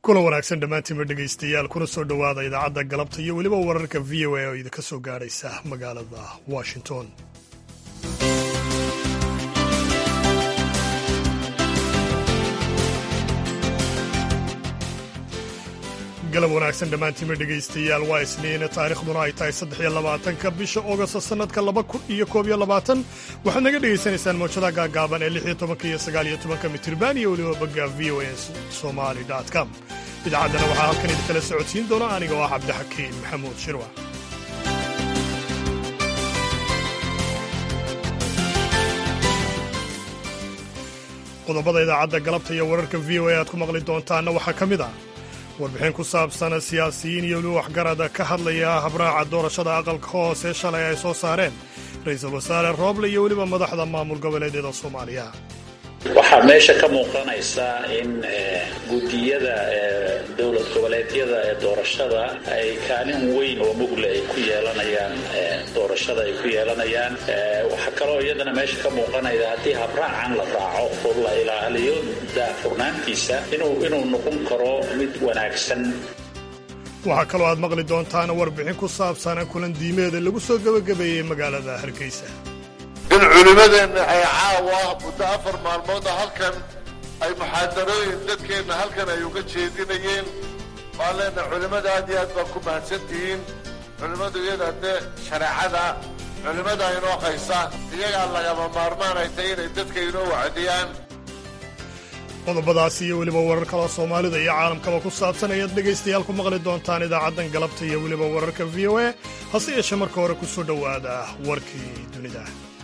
kulan wanaagsan dhammaantiinba dhegaystayaal kuna soo dhowaada idaacadda galabta iyo weliba wararka v o a oo idinka soo gaadhaysa magaalada washington galab wanaagsan dhammaantiinba dhegaystayaal waa isniin taariikhduna ay tahay saddex iyo labaatanka bisha ogost sannadka laba kun iyo koob iyo labaatan waxaad naga dhegaysanaysaan mawjadaha gaagaaban ee lix iyo tobanka iyo sagaal iyo tobanka mitirban iyo weliba bogga v o a somali com idaacaddana waxaa halkan idinkala socodsiin doona aniga oo ah cabdixakiin maxamuud shirwa qodobada idaacadda galabta iyo wararka v o a aad ku maqli doontaanna waxaa ka mid ah warbixin ku saabsan siyaasiyiin iyo weli waxgarada ka hadlaya habraaca doorashada aqalka hoose shalay ay soo saareen ra-iisul wasaare rooble iyo weliba madaxda maamul goboleedyada soomaaliya waxaa meesha ka muuqanaysa in guddiyada dowlad goboleedyada ee doorashada ay kaalin weyn oo mugle ay ku yeelanayaan doorashada ay ku yeelanayaan waxaa kaloo iyadana meesha ka muuqanaya haddii habraacan la raaco oo la ilaaliyo daafurnaantiisa inuu inuu noqon karo mid wanaagsan waxaa kaloo aad maqli doontaan warbixin ku saabsan kulan diimeeda lagu soo gebagabeeyey magaalada hargeysa in culimmadeenna ay caawa muddo afar maalmooda halkan ay muxaadarooyin dadkeenna halkan ay uga jeedinayeen waan leenahay culimmada aad iyo aad baa ku mahadsan tihiin culimmadu iyada dee shareecada culimmada inoo qaysa iyagaa lagama maarmaan ay tahay inay dadka inoo wacdiyaan qodobadaasi iyo weliba warar kaloo soomaalida iyo caalamkaba ku saabsan ayaad dhegaystayaal ku maqli doontaan idaacaddan galabta iyo weliba wararka v o a hase yeeshee marka hore ku soo dhowaada warkii dunida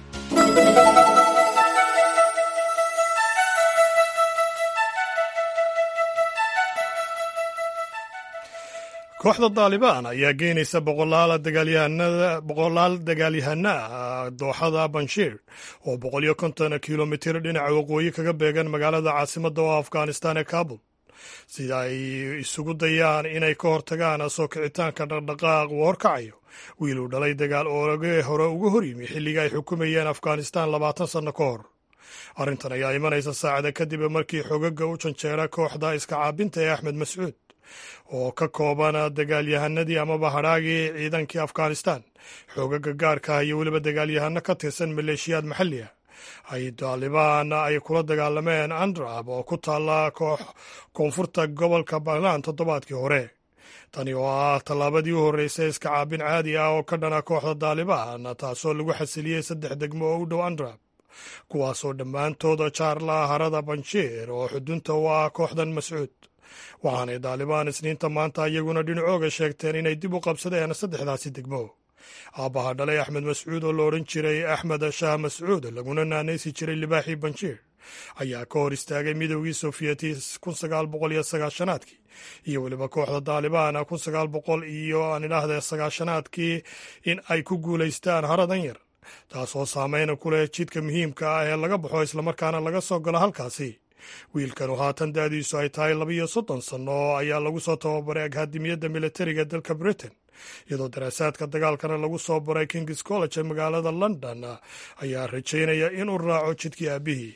kooxda daalibaan ayaa geynaysa boqolaal dagaalyahana ah dooxada banshiir oo boqol iyo konton kilomitir dhinaca waqooyi kaga beegan magaalada caasimadda oo afghanistan ee kabul sida ay isugu dayaan inay ka hortagaan soo kicitaanka dhaqdhaqaaq uu horkacayo wiil uu dhalay dagaal ooge hore uga horyimi xilliga ay xukumayeen afghanistan labaatan sanno ka hor arrintan ayaa imanaysa saacada kadib markii xogaga u janjeera kooxda iska caabinta ee axmed mascuud oo ka kooban dagaalyahanadii amaba hadhaagii ciidankii afghanistan xoogaga gaarka ah iyo weliba dagaalyahano ka tirsan maleeshiyaad maxalli ah ay daalibaan ay kula dagaalameen andrab oo ku taalla koox koonfurta gobolka puntland toddobaadkii hore tani oo ah tallaabadii u horreysay iska caabin caadi ah oo ka dhana kooxda daalibaan taasoo lagu xasiliyey saddex degmo oo u dhow andrab kuwaasoo dhammaantooda jaarla harada banshiir oo xudunta u ah kooxdan mascuud waxaanay daalibaan isniinta maanta iyaguna dhinacooga sheegteen inay dib u qabsadeen saddexdaasi degmo aabbaha dhalay axmed mascuud oo la odhan jiray axmed shaah mascuud laguna naanaysi jiray libaaxii banshiir ayaa ka hor istaagay midoogii sofiyeeti kun sagaal boqol iyo sagaashanaadkii iyo weliba kooxda daalibaan kun sagaal boqol iyo aan idhaahde sagaashanaadkii in ay ku guulaystaan haradan yar taasoo saameyna ku leh jidka muhiimka ah ee laga baxo islamarkaana laga soo galo halkaasi wiilkanu haatan da'diisu ay tahay labiiyo soddon sanno ayaa lagu soo tababaray akademiyadda militariga dalka britain iyadoo daraasaadka dagaalkana lagu soo baray kings college ee magaalada london ayaa rajaynaya inuu raaco jidkii aabihii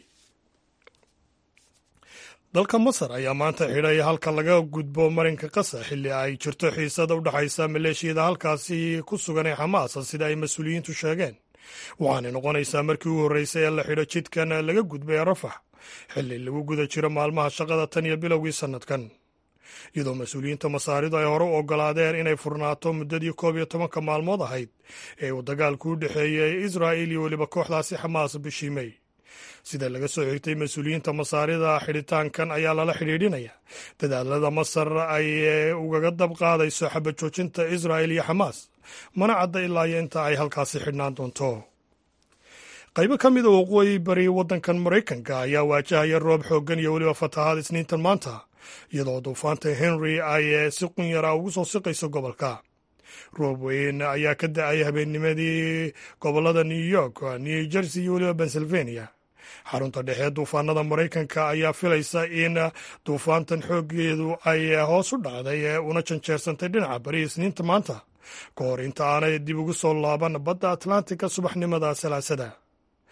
dalka masar ayaa maanta xidhay halka laga gudbo marinka qasa xilli ay jirto xiisada u dhexaysa maleeshiyada halkaasi ku sugan ee xamaas sida ay mas-uuliyiintu sheegeen waxaanay noqonaysaa markii u horreysay ee la xidho jidkan laga gudbay ee rafax xilli lagu guda jiro maalmaha shaqada tan iyo bilowgii sannadkan iyadoo mas-uuliyiinta masaaridu ay hore u oggolaadeen inay furnaato muddadii koob iyo tobanka maalmood ahayd ee uu dagaalku u dhexeeyey israa'il iyo weliba kooxdaasi xamaas bishii mey sida laga soo xigtay mas-uuliyiinta masaarida xidhitaankan ayaa lala xidhiidhinaya dadaalada masar ay ugaga dab qaadayso xabad joojinta israa'il iyo xamaas mana cadda ilaa iyo inta ay halkaasi xidhnaan doonto qaybo ka mid a waqooyi bari waddankan maraykanka ayaa waajahaya roob xooggan iyo weliba fatahaad isniintan maanta iyadoo duufaanta henry ay si qunyara ugu soo siqayso gobolka roob weyn ayaa ka da-ay habeennimadii gobollada new york new jersey iyo weliba pennsylvania xarunta dhexe duufaanada maraykanka ayaa filaysa in duufaantan xooggeedu ay hoos u dhacday una janjeersantay dhinaca bari isniinta maanta ka hor inta aanay dib ugu soo laaban badda atlantika subaxnimada salaasada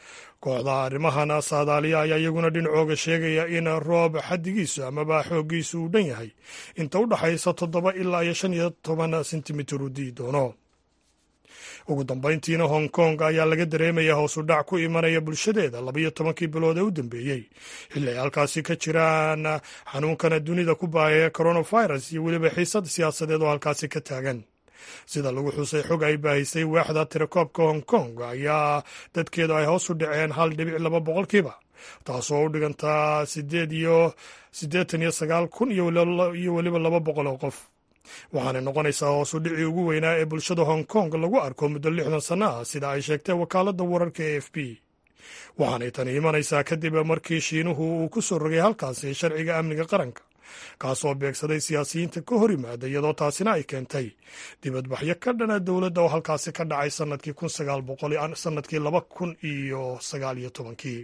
kooxda arrimahan saadaaliya ayaa iyaguna dhinacooga sheegaya in roob xaddigiisu amaba xooggiisu uu dhan yahay inta u dhaxaysa toddoba ilaa iyo shan iyo toban sentimitir uu dii doono ugu dambayntiina hong kong ayaa laga dareemaya hoosu dhac ku imanaya bulshadeeda labayo tobankii bilood ee u dambeeyey xilli ay halkaasi ka jiraan xanuunkana dunida ku baahaya coronavirus iyo weliba xiisad siyaasadeed oo halkaasi ka taagan sida lagu xusay xog ay baahisay waaxda tirakoobka hong kong ayaa dadkeedu ay hoos u dhaceen hal dhibic laba boqolkiiba taasoo u dhigantaa sideed iyo siddeetan iyo sagaal kun iyo weliba laba boqol oo qof waxaanay noqonaysaa hoosu dhicii ugu weynaa ee bulshada hong kong lagu arko muddo lixdan sanno ah sida ay sheegtay wakaaladda wararka e f b waxaanay tani imanaysaa kadib markii shiinuhu uu ku soo rogay halkaasi sharciga amniga qaranka kaasoo beegsaday siyaasiyiinta ka hor yimaada iyadoo taasina ay keentay dibadbaxyo ka dhana dowladda oo halkaasi ka dhacay sanadkii kun sagaal boqol sanadkii laba kun iyo sagaal iyo tobankii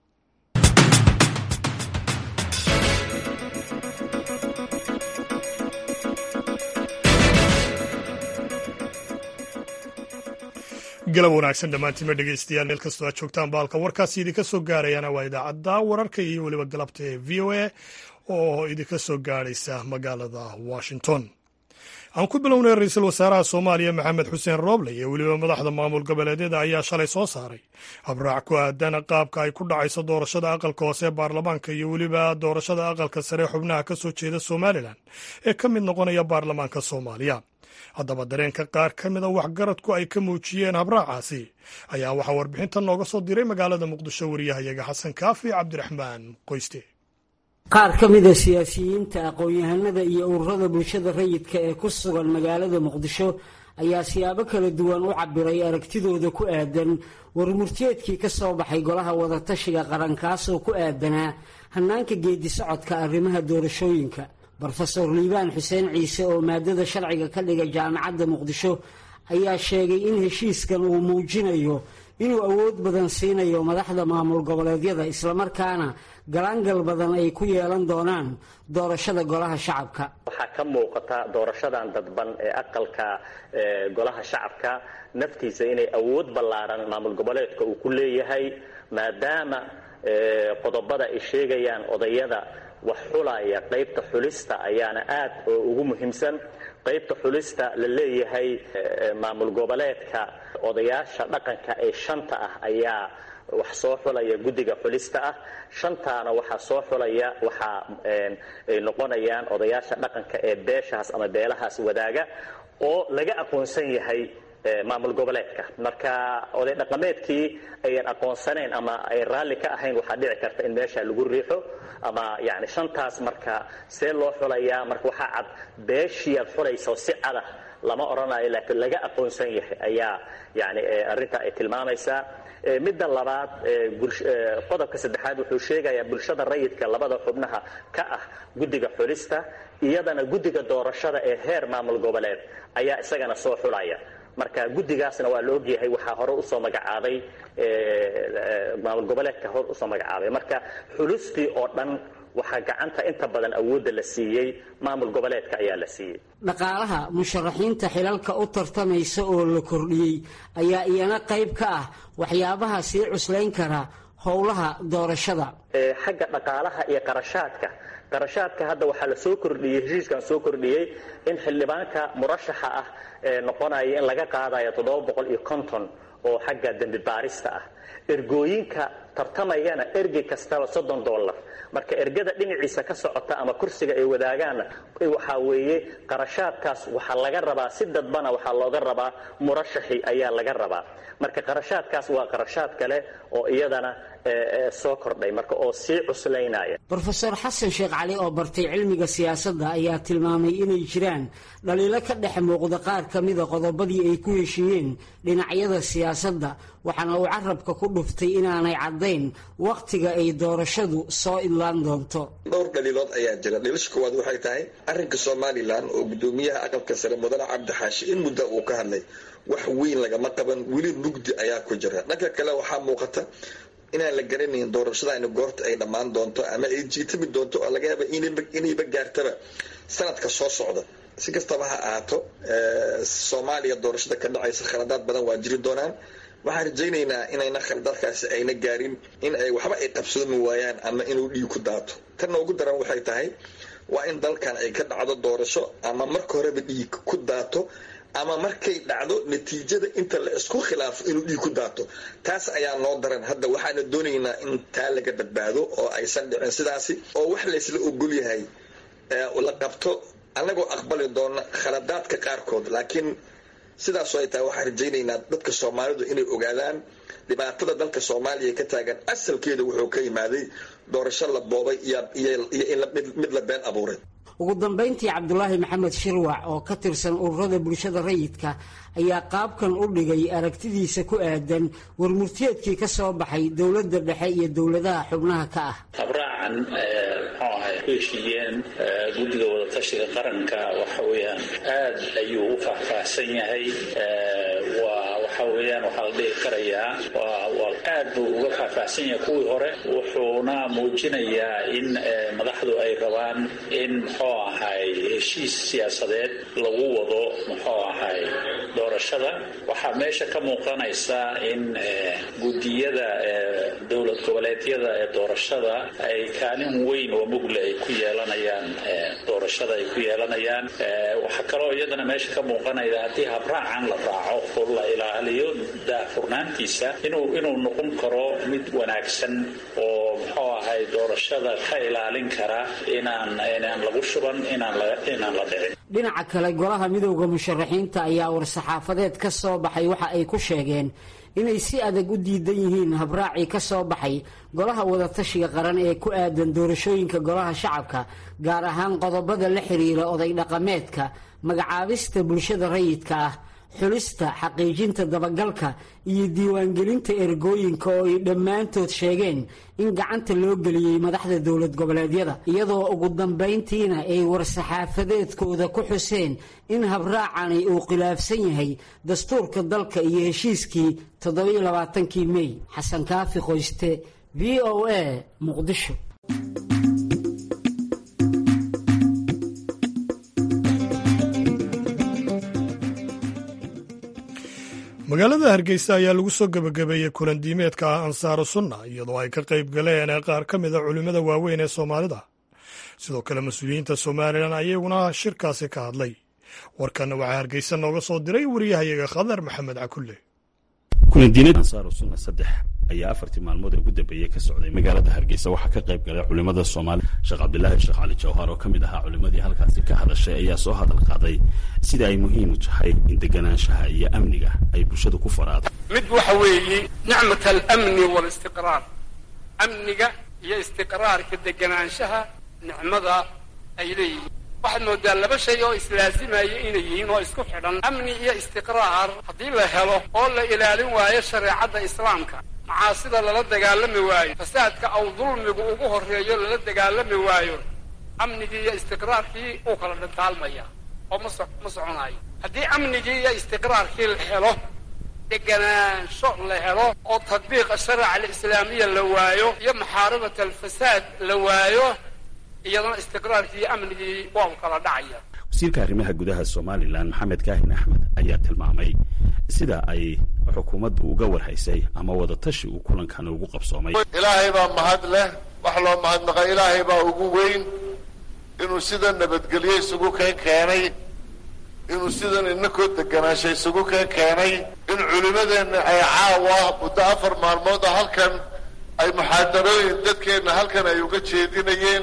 galab wanaagsan dhammaantiinma dhegeystayaal meel kastoo aad joogtaan baalka warkaasi idinka soo gaarayaana waa idaacadda wararka iyo weliba galabta ee v o a oo idinka soo gaadhaysa magaalada washington aan ku bilownay ra-iisul wasaaraha soomaaliya maxamed xuseen rooble iyo weliba madaxda maamul goboleedyada ayaa shalay soo saaray habraac ku aadan qaabka ay ku dhacayso doorashada aqalka hoose ee baarlamaanka iyo weliba doorashada aqalka sare xubnaha ka soo jeeda somalilan ee ka mid noqonaya baarlamaanka soomaaliya haddaba dareenka qaar ka mida waxgaradku ay ka muujiyeen habraacaasi ayaa waxaa warbixintan nooga soo diray magaalada muqdisho wariyahayaga xasan kaafi cabdiraxmaan qoyste qaar ka mida siyaasiyiinta aqoon-yahanada iyo ururada bulshada rayidka ee ku sugan magaalada muqdisho ayaa siyaabo kala duwan u cabiray aragtidooda ku aadan warmurteedkii ka soo baxay golaha wadatashiga qarankaasoo ku aadanaa hannaanka geedi socodka arrimaha doorashooyinka brofeor liibaan xuseen ciise oo maadada sharciga ka dhiga jaamacadda muqdisho ayaa sheegay in heshiiskan uu muujinayo inuu awood badan siinayo madaxda maamul goboleedyada islamarkaana galaangal badan ay ku yeelan doonaan doorashada golaha shacabka waxaa ka muuqata doorashadan dadban ee aqalka golaha shacabka naftiisa inay awood ballaaran maamul goboleedka uu ku leeyahay maadaama qodobada ay sheegayaan odayada wax xulaya qaybta xulista ayaana aad oo ugu muhiimsan qaybta xulista la leeyahay maamul goboleedka odayaasha dhaqanka ee shanta ah ayaa wax soo xulaya guddiga xulista ah shantaana waxaa soo xulaya waxaa ay noqonayaan odayaasha dhaqanka ee beeshahaas ama beelahaas wadaaga oo laga aqoonsan yahay maamul goboleedka marka oday dhaqameedkii ayan aqoonsanayn ama ay raalli ka ahayn waxaa dhici karta in meesha lagu riixo ama yani shantaas marka see loo xulayaa marka waxaa cad beeshii aad xulayso si cada lama odhanayo laakiin laga aqoonsan yahay ayaa yani arrinta ay tilmaamaysaa midda labaad qodobka saddexaad wuxuu sheegayaa bulshada rayidka labada xubnaha ka ah guddiga xulista iyadana guddiga doorashada ee heer maamul goboleed ayaa isagana soo xulaya marka guddigaasna waa la ogyahay waxaa hore usoo magacaabay maamul goboleedka hore usoo magacaabay marka xulustii oo dhan waxaa gacanta inta badan awoodda la siiyey maamul goboleedka ayaa la siiyey dhaqaalaha musharaxiinta xilalka u tartamaysa oo la kordhiyey ayaa iyana qayb ka ah waxyaabaha sii cuslayn kara howlaha doorashada xagga dhaqaalaha iyo qarashaadka qarashaadka hadda waxaa la soo kordhiyey heshiiskan soo kordhiyey in xildhibaanka murashaxa ah ee noqonaya in laga qaadayo toddoba boqol iyo konton oo xagga dembi baarista ah ergooyinka tartamayana ergey kastaba soddon dollar marka ergada dhinaciisa ka socota ama kursiga ay wadaagaan waxaa weeye qarashaadkaas waxaa laga rabaa si dadbana waxaa looga rabaa murashaxi ayaa laga rabaa marka qarashaadkaas waa qarashaad kale oo iyadana soo kordhay marka oo sii cuslaynaya brofeor xasan sheekh cali oo bartay cilmiga siyaasadda ayaa tilmaamay inay jiraan dhaliilo ka dhex muuqda qaar ka mida qodobadii ay ku heshiiyeen dhinacyada siyaasadda waxaana uu carabka ku dhuftay inaanay caddayn wakhtiga ay doorashadu soo idlaan doonto dhowr dhaliilood ayaa jira dhaliisha koowaad waxay tahay arrinka somalilan oo guddoomiyaha aqalka sare mudane cabdixaashi in muddo uu ka hadlay wax weyn lagama qaban weli mugdi ayaa ku jira dhanka kale waxaa muuqata inaan la garanayn doorashadaani goorta ay dhammaan doonto ama ay jiitami doonto oo laga yaaba inayba gaartaba sanadka soo socda si kastaba ha ahaato soomaaliya doorashada ka dhacaysa khaladaad badan waa jiri doonaan waxaan rajaynaynaa inayna khaldarkaasi ayna gaarin in ay waxba ay qabsoomi waayaan ama inuu dhiig ku daato tanna ugu daran waxay tahay waa in dalkan ay ka dhacdo doorasho ama marka horeba dhiig ku daato ama markay dhacdo natiijada inta la isku khilaafo inuu dhiig ku daato taas ayaa noo daran hadda waxaana doonaynaa in taa laga badbaado oo aysan dhicin sidaasi oo wax laysla ogol yahay la qabto annagoo aqbali doona khaladaadka qaarkood laakiin sidaasoo ay tahay waxaan rajaynaynaa dadka soomaalidu inay ogaadaan dhibaatada dalka soomaaliya ka taagan asalkeeda wuxuu ka yimaaday doorasho la boobay iyo in mid la been abuuray ugu dambayntii cabdulaahi maxamed shirwac oo ka tirsan ururada bulshada rayidka ayaa qaabkan u dhigay aragtidiisa ku aadan warmurtiyeedkii ka soo baxay dowladda dhexe iyo dowladaha xubnaha ka ah habraacan muxuu ahay ku heshiiyeen guddiga wadatashiga qaranka waxa weeyaan aad ayuu u faahfaahsan yahay waa waxa weeyaan waxaa la dhihi karayaa waa aad buu uga faahfaahsan yahay kuwii hore wuxuuna muujinayaa in madaxdu ay rabaan in muxuu ahay heshiis siyaasadeed lagu wado muxuu ahay doorashada waxaa meesha ka muuqanaysa in guddiyada dowlad goboleedyada ee doorashada ay kaalin weyn oo mugle ay ku yeelanayaan doorashada ay ku yeelanayaan waxaa kaloo iyadana meesha ka muuqanaya haddii habraacan la raaco oo la ilaaliyo daahfurnaantiisa inuu inuu noqon karo mid wanaagsan oo muxuu ahay doorashada ka ilaalin kara inaan inaan lagu shuban inaan la inaan la dhicin dhinaca kale golaha midowda musharaxiinta ayaa war-saxaafadeed ka soo baxay waxa ay ku sheegeen inay si adag u diidan yihiin habraacii ka soo baxay golaha wadatashiga qaran ee ku aadan doorashooyinka golaha shacabka gaar ahaan qodobada la xiriira oday dhaqameedka magacaabista bulshada rayidka ah xulista xaqiijinta dabagalka iyo diiwaangelinta ergooyinka oo ay dhammaantood sheegeen in gacanta loo geliyey madaxda dowlad goboleedyada iyadoo ugu dambayntiina ay war-saxaafadeedkooda ku xuseen in habraacani uu khilaafsan yahay dastuurka dalka iyo heshiiskii toddobiyo labaatankii mey xasan kaafi qoyste v o a muqdisho magaalada hargeysa ayaa lagu soo gebagabeeyey kulan diimeedka ah ansaaru sunna iyadoo ay ka qayb galeen qaar ka mid a culimmada waaweyn ee soomaalida sidoo kale mas-uuliyiinta somalilan ayaguna shirkaasi ka hadlay warkanna waxaa hargeysa nooga soo diray wariyahayaga khadar maxamed cakulle kulandiinada ansaaru sunna saddex ayaa afartii maalmood ee ugu dambeeyey ka socday magaalada hargeysa waxaa ka qayb galay culimmada soomaaliya sheekh cabdilaahi sheekh cali jawhar oo ka mid ahaa culimmadii halkaasi ka hadashay ayaa soo hadal qaaday sida ay muhiim u tahay in deganaanshaha iyo amniga ay bulshadu ku faraado mid waxa weeye nicmat alamni waalistiqraar amniga iyo istiqraarka deganaanshaha nicmada ay leeyihiin waxaad moodaa laba shay oo islaasimaya inay yihiin oo isku xidhan amni iyo istiqraar haddii la helo oo la ilaalin waayo shareecadda islaamka macaasida lala dagaalami waayo fasaadka aw dulmigu ugu horreeyo lala dagaalami waayo amnigii iyo istiqraarkii uu kala dhantaalmaya oo ma so ma soconayo haddii amnigii iyo istiqraarkii la helo deganaansho la helo oo tadbiiqa sharica alislaamiya la waayo iyo maxaaribata alfasaad la waayo iyadana istiqraarkii iyo amnigii waa u kala dhacaya wasiirka arrimaha gudaha somalilan maxamed kaahin axmed ayaa tilmaamay sida ay xukuumaddu uga warhaysay ama wadatashi uu kulankan ugu qabsoomay ilaahay baa mahad leh wax loo mahadnaqa ilaahay baa ugu weyn inuu sida nabadgelyo isugu keen keenay inuu sidan inakoo deganaansha isugu keen keenay in culimmadeenna ay caawa muddo afar maalmooda halkan ay muxaadarooyin dadkeenna halkan ay uga jeedinayeen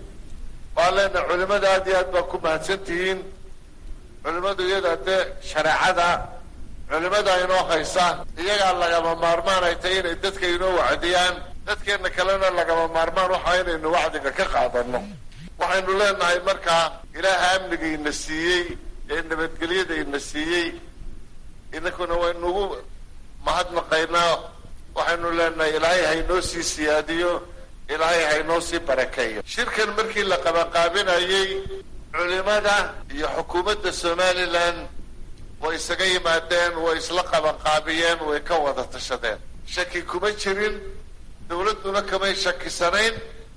waan leenahay culimmada aad iyo aad baa ku mahadsan tihiin culimmadu iyada dee shareecada culimmada inoo haysa iyagaa lagama maarmaan ay tahay inay dadka inoo wacdiyaan dadkeenna kalena lagama maarmaan waxa inaynu wacdiga ka qaadano waxaynu leenahay markaa ilaaha amnigiina siiyey ee nabadgelyadayna siiyey inakuna waynugu mahadnaqaynaa waxaynu leenahay ilaahay haynoo sii siyaadiyo ilaahay haynoo sii barakeeyo shirkan markii la qabanqaabinayey culimada iyo xukuumadda somalilan way isaga yimaadeen way isla qabanqaabiyeen way ka wada tashadeen shaki kuma jirin dawladduna kamay shakisanayn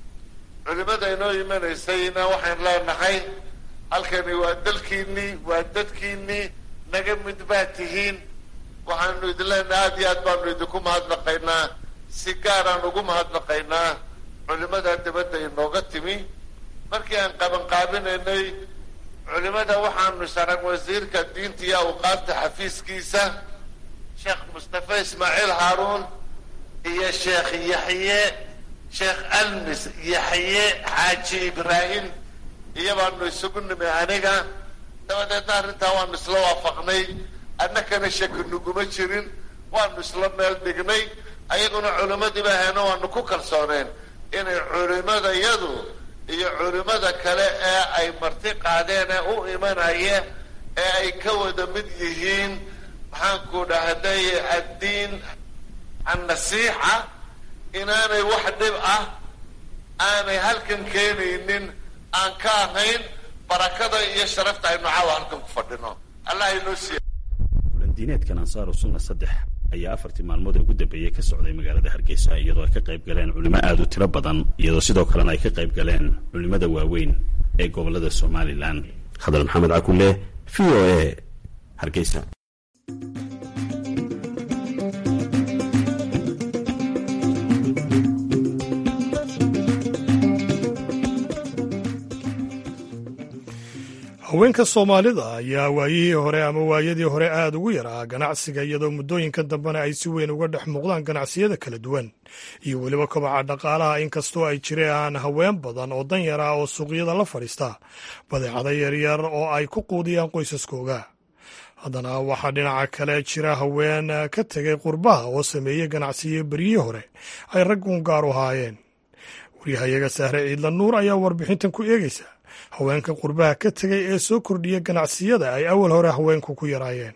culimada inoo imanaysayna waxaan leenahay halkani waa dalkiinnii waa dadkiinnii naga mid baa tihiin waxaanu idin leenahay aada iyo aad baanu idinku mahadnaqaynaa si gaaraan ugu mahadnaqaynaa culimada dibadda inooga timi markii aan qabanqaabinaynay culimada waxaanu sarag wasiirka diinta iyo awqaafta xafiiskiisa sheekh mustafa ismaaciil haaruun iyo sheekh yaxye sheekh almis yaxye xaaji ibraahim iyo baanu isugu nimi aniga dabadeedna arrintaa waanu isla waafaqnay annakana shaki nuguma jirin waanu isla meel dhignay ayaguna culimmadiiba ahayno waanu ku kalsooneen inay culimadayadu iyo culimada kale ee ay marti qaadeen ee u imanaya ee ay ka wada mid yihiin maxaanku dhahday addiin annasiixa inaanay wax dhib ah aanay halkan keenaynin aan ka ahayn barakada iyo sharafta aynu caawa halkan ku fadhino allah inoo siiya kulandiineedkan ansaaru sunna saddex ayaa afartii maalmood ee ugu dambeeyey ka socday magaalada hargeysa iyadoo ay ka qayb galeen culimo aada u tiro badan iyadoo sidoo kalena ay ka qayb galeen culimada waaweyn ee gobolada somalilan khadar maxamed cakulle v o a hargeysa haweenka soomaalida ayaa waayihii hore ama waayadii hore aada ugu yaraa ganacsiga iyadoo muddooyinkan dambena ay si weyn uga dhex muuqdaan ganacsiyada kala duwan iyo weliba kobaca dhaqaalaha inkastoo ay jiraan haween badan oo dan yara oo suuqyada la fadhiista badeecada yaryar oo ay ku quudiyaan qoysaskooga haddana waxaa dhinaca kale jira haween ka tegay qurbaha oo sameeyey ganacsiyo beryihii hore ay raggun gaar u haayeen waryahayaga sahre ciidla nuur ayaa warbixintan ku eegaysa haweenka qurbaha ka tegay ee soo kordhiya ganacsiyada ay awal hore haweenku ku yaraayeen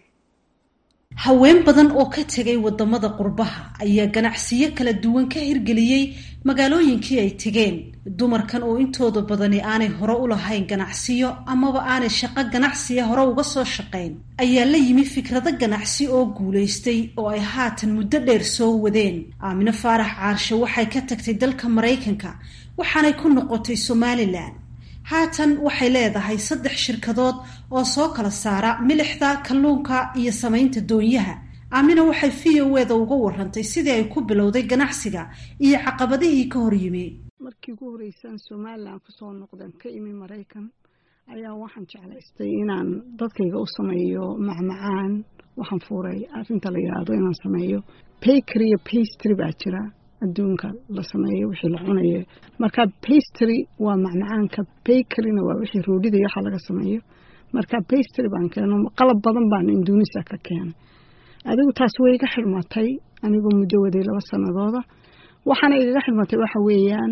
haween badan oo ka tegay wadamada qurbaha ayaa ganacsiyo kala duwan ka hirgeliyey magaalooyinkii ay tegeen dumarkan oo intooda badani aanay hore u lahayn ganacsiyo amaba aanay shaqo ganacsiya hore uga soo shaqayn ayaa la yimi fikrado ganacsi oo guulaystay oo ay haatan muddo dheer soo wadeen aamino faarax caarshe waxay ka tagtay dalka maraykanka waxaanay ku noqotay somalilan haatan waxay leedahay saddex shirkadood oo soo kala saara milixda kalluunka iyo samaynta doonyaha aamina waxay v o eda uga warantay sidii ay ku bilowday ganacsiga iyo caqabadihii ka hor yimi markii ugu horeysaan somalilan kusoo noqdeen ka imi maraykan ayaa waxaan jeclaystay inaan dadkayga u sameeyo macmacaan waxaan fuuray arrinta la yidhaahdo inaan sameeyo bakery iyo pastry baa jira adduunka la sameeyo wixii la cunayo marka pastry waa macmacaanka bakeryna waa wixii roodhida iyo waxa laga sameeyo marka pastry baan keeno qalab badan baan indonesiya ka keenay adigu taas way iga xidhmatay anigoo muddo waday laba sanadooda waxaana igaga xidhmatay waxa weeyaan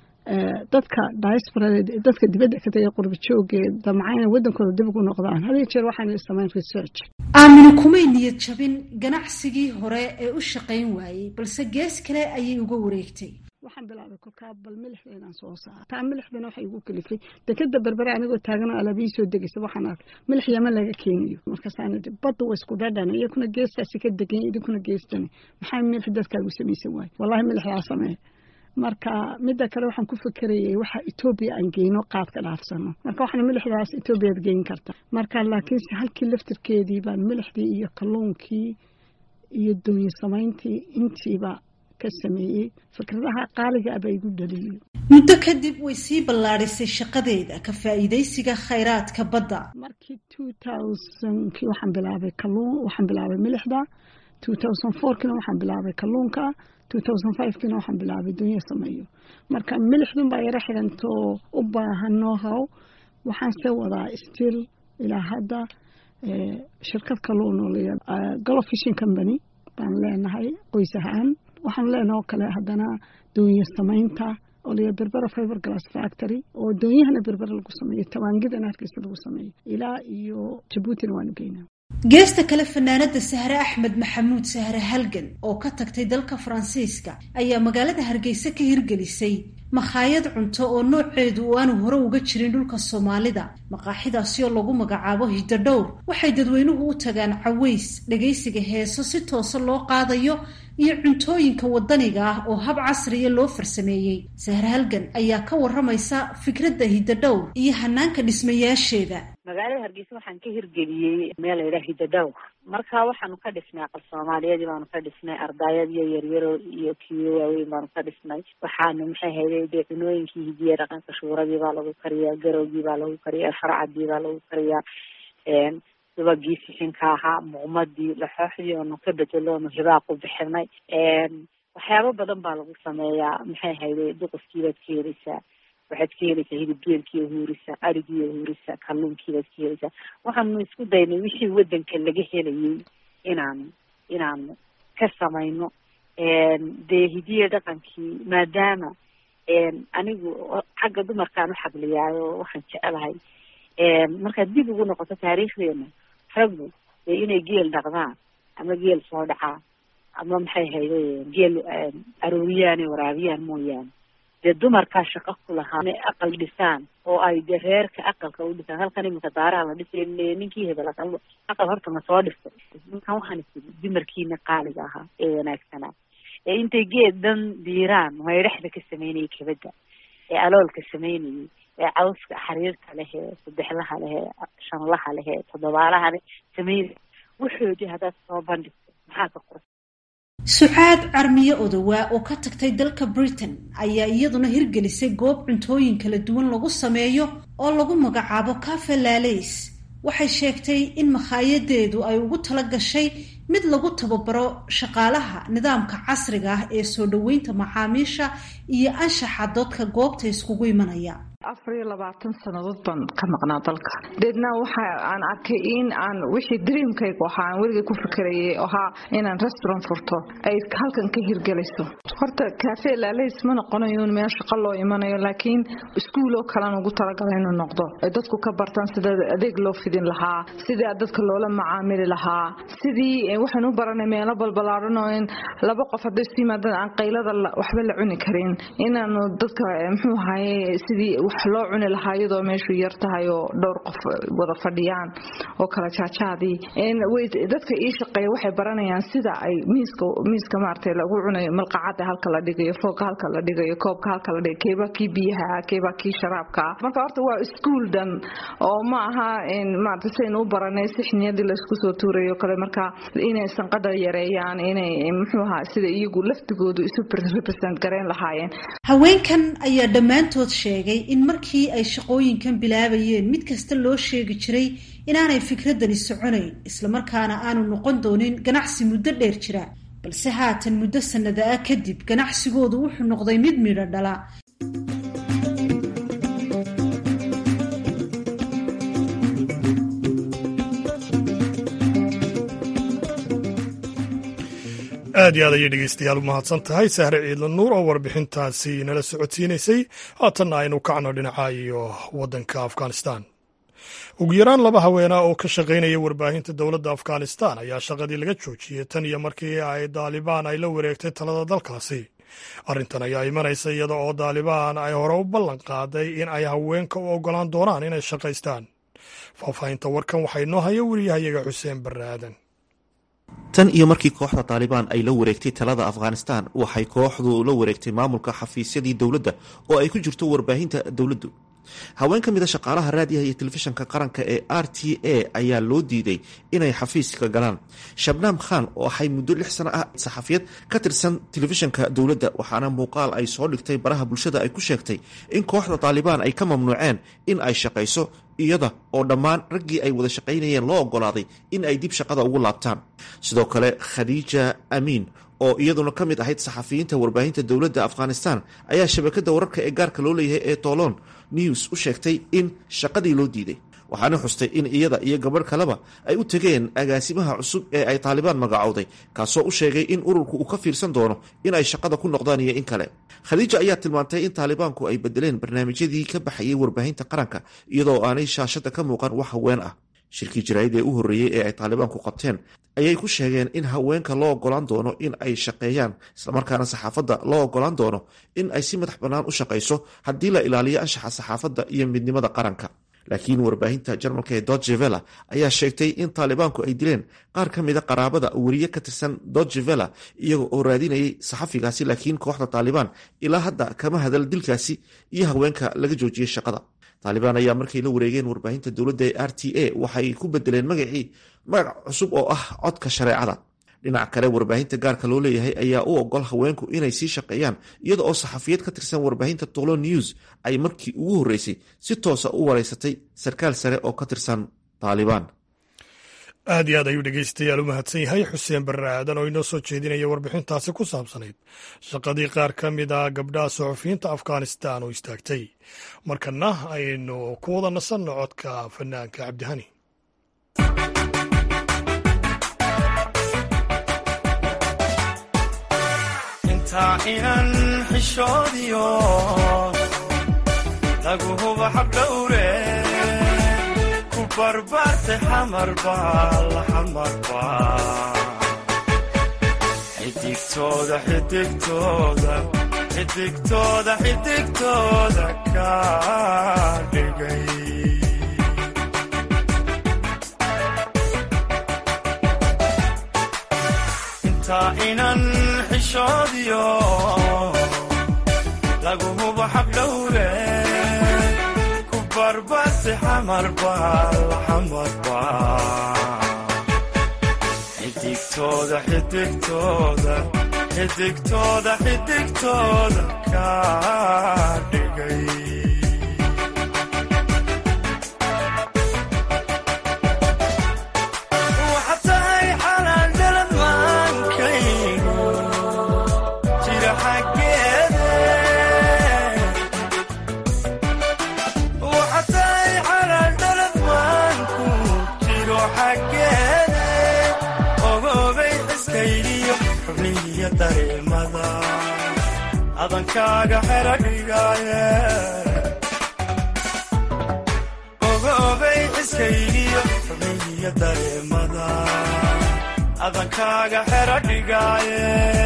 dadka diasporada dadka dibadda ka tagay qurba joogee damcayna waddankooda dib ugu noqdaan had iyo jeer waxaan samayn research aamina kumay niyad jabin ganacsigii hore ee u shaqayn waayey balse gees kale ayay uga wareegtay waxaan bilaabay kolkaa bal milixda inaan soo saaro taa milixdana waxay igu kalifay dekeda berbere anigoo taagan oo alaabiyi soo degaysa waxaan arkay milix yaman laga keenayo markaasaan idhi badda waa isku dhadhan iyakuna geestaasi ka degan idinkuna geestani maxaa milix dadkaagu samaysan waaye wallahi milixdaa samee marka midda kale waxaan ku fikerayay waxa etoobiya aan geyno qaadka dhaafsano marka waxaan milixdaas etoobiyaad geyn karta marka laakiinse halkii laftirkeedii baan milixdii iyo kalluunkii iyo doonyo samayntii intiiba ka sameeyey fikradaha qaaliga aba igu dhaliyey muddo kadib way sii ballaadhisay shaqadeeda ka faa'iidaysiga khayraadka badda markii two thousandkii waxaan bilaabay kalluun waxaan bilaabay milixda two thousand fourkiina waxaan bilaabay kalluunka two thousand fivekiina waxaan bilaabay dunya sameeyo marka milixdun baa yaro xidhantoo u baahan know-how waxaan se wadaa still ilaa hadda shirkad kalluun oo la golo fishing company baan leenahay qoys ahaan waxaan leenahay oo kale haddana doonya samaynta oo la berbera fiber glass factory oo doonyahana berbera lagu sameeyo tawaangidana hargeysa lagu sameeyo ilaa iyo jabuutina waanu geynaa geesta kale fanaanada sahre axmed maxamuud sahre halgan oo ka tagtay dalka faransiiska ayaa magaalada hargeysa ka hirgelisay makhaayad cunto oo nooceedu uu aanu hore uga jirin dhulka soomaalida maqaaxidaasi oo lagu magacaabo hidadhowr waxay dadweynuhu u tagaan caways dhagaysiga heeso si toosa loo qaadayo iyo cuntooyinka wadaniga ah oo hab casriya loo farsameeyey sahre halgan ayaa ka waramaysa fikradda hidadhowr iyo hanaanka dhismayaasheeda magaalada hargeysa waxaan ka hirgeliyey meel laydhaha hidadhowr marka waxaanu ka dhisnay aqal soomaaliyeedii baanu ka dhisnay ardaayadiyo yaryaro iyo kiyo waaweyn baanu ka dhisnay waxaanu maxay hayday dee cunooyinkii hidiya dhaqanka shuuradii baa lagu kariyaa garowgii baa lagu kariyaa farcadii baa lagu kariyaa subagii sixinka ahaa muqmadii laxooxdii oonu ka bedeloonu hibaaqu bixinay waxyaabo badan baa lagu sameeyaa maxay hayday duqufkiibaad ka heleysaa waxaad ka heleysaa hilibgeelkiiyo huurisa arigiiyo huurisa kalluunkiibaad ka heleysaa waxaanu isku daynay wixii wadanka laga helayay inaanu inaanu ka samayno dee hidiya dhaqankii maadaama anigu xagga dumarkaan u xabliyaayo waxaan jecelahay markaad dib ugu noqoto taariikhdeena raggu dee inay geel dhaqdaan ama geel soo dhacaan ama maxay hayde geel arooriyaan ee waraabiyaan mooyaane dee dumarkaa shaqo ku lahaa inay aqal dhisaan oo ay dee reerka aqalka u dhisaan halkan iminka daaraha la dhisay ninkii hebel aqal aqal horta ma soo dhistay ninkan waxaan isiri dumarkiina qaaliga ahaa ee wanaagsanaa ee intay geed dhan diiraan maydhaxda ka sameynayay kabadda ee aloolka sameynayay ee cawska xariirka leh ee saddexlaha leh ee shanlaha leh ee toddobaalaha leh sameynay wuxoodii haddaad soo bandhigto maxaa ka qoran sucaad carmiye odowaa oo ka tagtay dalka britain ayaa iyaduna hirgelisay goob cuntooyin kala duwan lagu sameeyo oo lagu magacaabo cafe lalays waxay sheegtay in makhaayadaedu ay ugu tala gashay mid lagu tababaro shaqaalaha nidaamka casriga ah ee soo dhoweynta macaamiisha iyo anshaxa dadka goobta iskugu imanaya afar iyo labaatan sannadood baan ka maqnaa dalka deedna waxa aan arkay in aan wixii dreamkaygu ahaa aan weligay ku fikerayay ahaa inaan restaurant furto ay halkan ka hirgelayso horta cafe lalays ma noqonayo meel shaqo loo imanayo laakiin iskuuloo kalean ugu talagala inuu noqdo ay dadku ka bartaan sida adeeg loo fidin lahaa sidii dadka loola macaamili lahaa sidii waxaan u baranay meelo balbalaaran oo in laba qof hadday isu yimaadaan aan qaylada waxba la cuni karin inaanu dadka muxuu ahaye sidii wax loo cuni lahaa iyadoo meeshu yar tahay oo dhowr qof wada fadhiyaan oo kala jaajaadii dadka ii shaqeeya waxay baranayaan sida ay miiska miiska maaragtay lagu cunayo malqacada halka la dhigayo foogka halka la dhigayo koobka halka la dhigayo keebaa kii biyaha keebaa kii sharaabka marka horta waa iskuul dhan oo ma aha maaragtay saynu u baranay sixniyadii laysku soo tuurayo kale marka inay sanqadha yareeyaan inay muxuu ahaa sida iyagu laftigoodu isu represent gareyn lahaayeen haweenkan ayaa dhammaantood sheegay in markii ay shaqooyinkan bilaabayeen mid kasta loo sheegi jiray inaanay fikradani soconayn islamarkaana aanu noqon doonin ganacsi muddo dheer jira balse haatan muddo sannada ah kadib ganacsigoodu wuxuu noqday mid midho dhala aad iyo aad ayay dhegeystayaal u mahadsan tahay sahre ciidla nuur oo warbixintaasi nala socodsiinaysay haatanna aynu kacno dhinaca iyo waddanka afghanistan ugu yaraan laba haweenah oo ka shaqaynaya warbaahinta dowladda afghanistan ayaa shaqadii laga joojiyey tan iyo markii ay daalibaan ay la wareegtay talada dalkaasi arrintan ayaa imanaysa iyada oo daalibaan ay hore u ballan qaaday in ay haweenka u oggolaan doonaan inay shaqaystaan faahfaahinta warkan waxaa inoo haya weriyahayaga xuseen barre aadan tan iyo markii kooxda taalibaan ay la wareegtay talada afghanistan waxay kooxdu la wareegtay maamulka xafiisyadii dowladda oo ay ku jirto warbaahinta dowladdu haween ka mid a shaqaalaha raadiyaha iyo telefishanka qaranka ee r t a ayaa loo diiday inay xafiiska galaan shabnaam khan oo ahay muddo lix sano ah saxafiyad ka tirsan telefishanka dowladda waxaana muuqaal ay soo dhigtay baraha bulshada ay ku sheegtay in kooxda taalibaan ay ka mamnuuceen in ay shaqayso iyada oo dhammaan raggii ay wada shaqaynayeen loo ogolaaday in ay dib shaqada ugu laabtaan sidoo kale khadiija amiin oo iyaduna ka mid ahayd saxafiyiinta warbaahinta dowladda afghanistan ayaa shabakada wararka ee gaarka loo leeyahay ee tolon news u sheegtay in shaqadii loo diiday waxaana xustay in iyada iyo gabadh kaleba ay u tegeen agaasimaha cusub ee ay taalibaan magacowday kaasoo u sheegay in ururku uu ka fiirsan doono in ay shaqada ku noqdaan iyo in kale khadiija ayaa tilmaantay in taalibaanku ay bedeleen barnaamijyadii ka baxayay warbaahinta qaranka iyadoo aanay shaashada ka muuqan wax haween ah shirkii jaraa'id ee u horreeyey ee ay taalibaanku qabteen ayay ku sheegeen in haweenka loo ogolaan doono in ay shaqeeyaan islamarkaana saxaafadda loo ogolaan doono in ay si madax bannaan u shaqayso haddii la ilaaliyo anshaxa saxaafadda iyo midnimada qaranka laakiin warbaahinta jarmalka ee dodgevela ayaa sheegtay in taalibaanku ay dileen qaar ka mida qaraabada weriye ka tirsan dodgevela iyaga oo raadinayay saxafigaasi laakiin kooxda taalibaan ilaa hadda kama hadal dilkaasi iyo haweenka laga joojiyey shaqada taalibaan ayaa markay la wareegeen warbaahinta dowladda ee r t a waxay ku bedeleen magacii magac cusub oo ah codka shareecada dhinac kale warbaahinta gaarka loo leeyahay ayaa u ogol haweenku inay sii shaqeeyaan iyada oo saxafiyad ka tirsan warbaahinta tolo news ay markii ugu horreysay si toosa u wareysatay sarkaal sare oo ka tirsan taalibaan aad iyo aad ayuu dhegeystayaal u mahadsan yahay xuseen barre aadan oo inoo soo jeedinaya warbixintaasi ku saabsanayd shaqadii qaar ka mid a gabdhaha suxufiyiinta afghanistan oo istaagtay markana aynu ku wada nasanno codka fanaanka cabdihani intaa inan xishoodiyo lagu huba xabdhowre ku barbaarte xamarba la xamarba xidigtooda xidigtooda xidigtooda xidigtooda ka dhigay intaa inan xishoodiyo lagu hubo xabdhowre ku barbaarte xamarba la xamarba xidigtooda xidigtooda xidigtooda xidigtooda ka dhigay waxaad tahay xalaan dhalad maankaygu jira xaggeede waxaad tahay xalaan dhalad maanku jiro xaggeede ogoobay xiskaydiyo xubnihiyo dareemada adankaaga xera dhigaaye ogoobay xiskaydiyo xubnihiyo dareemada adankaaga xera dhigaaye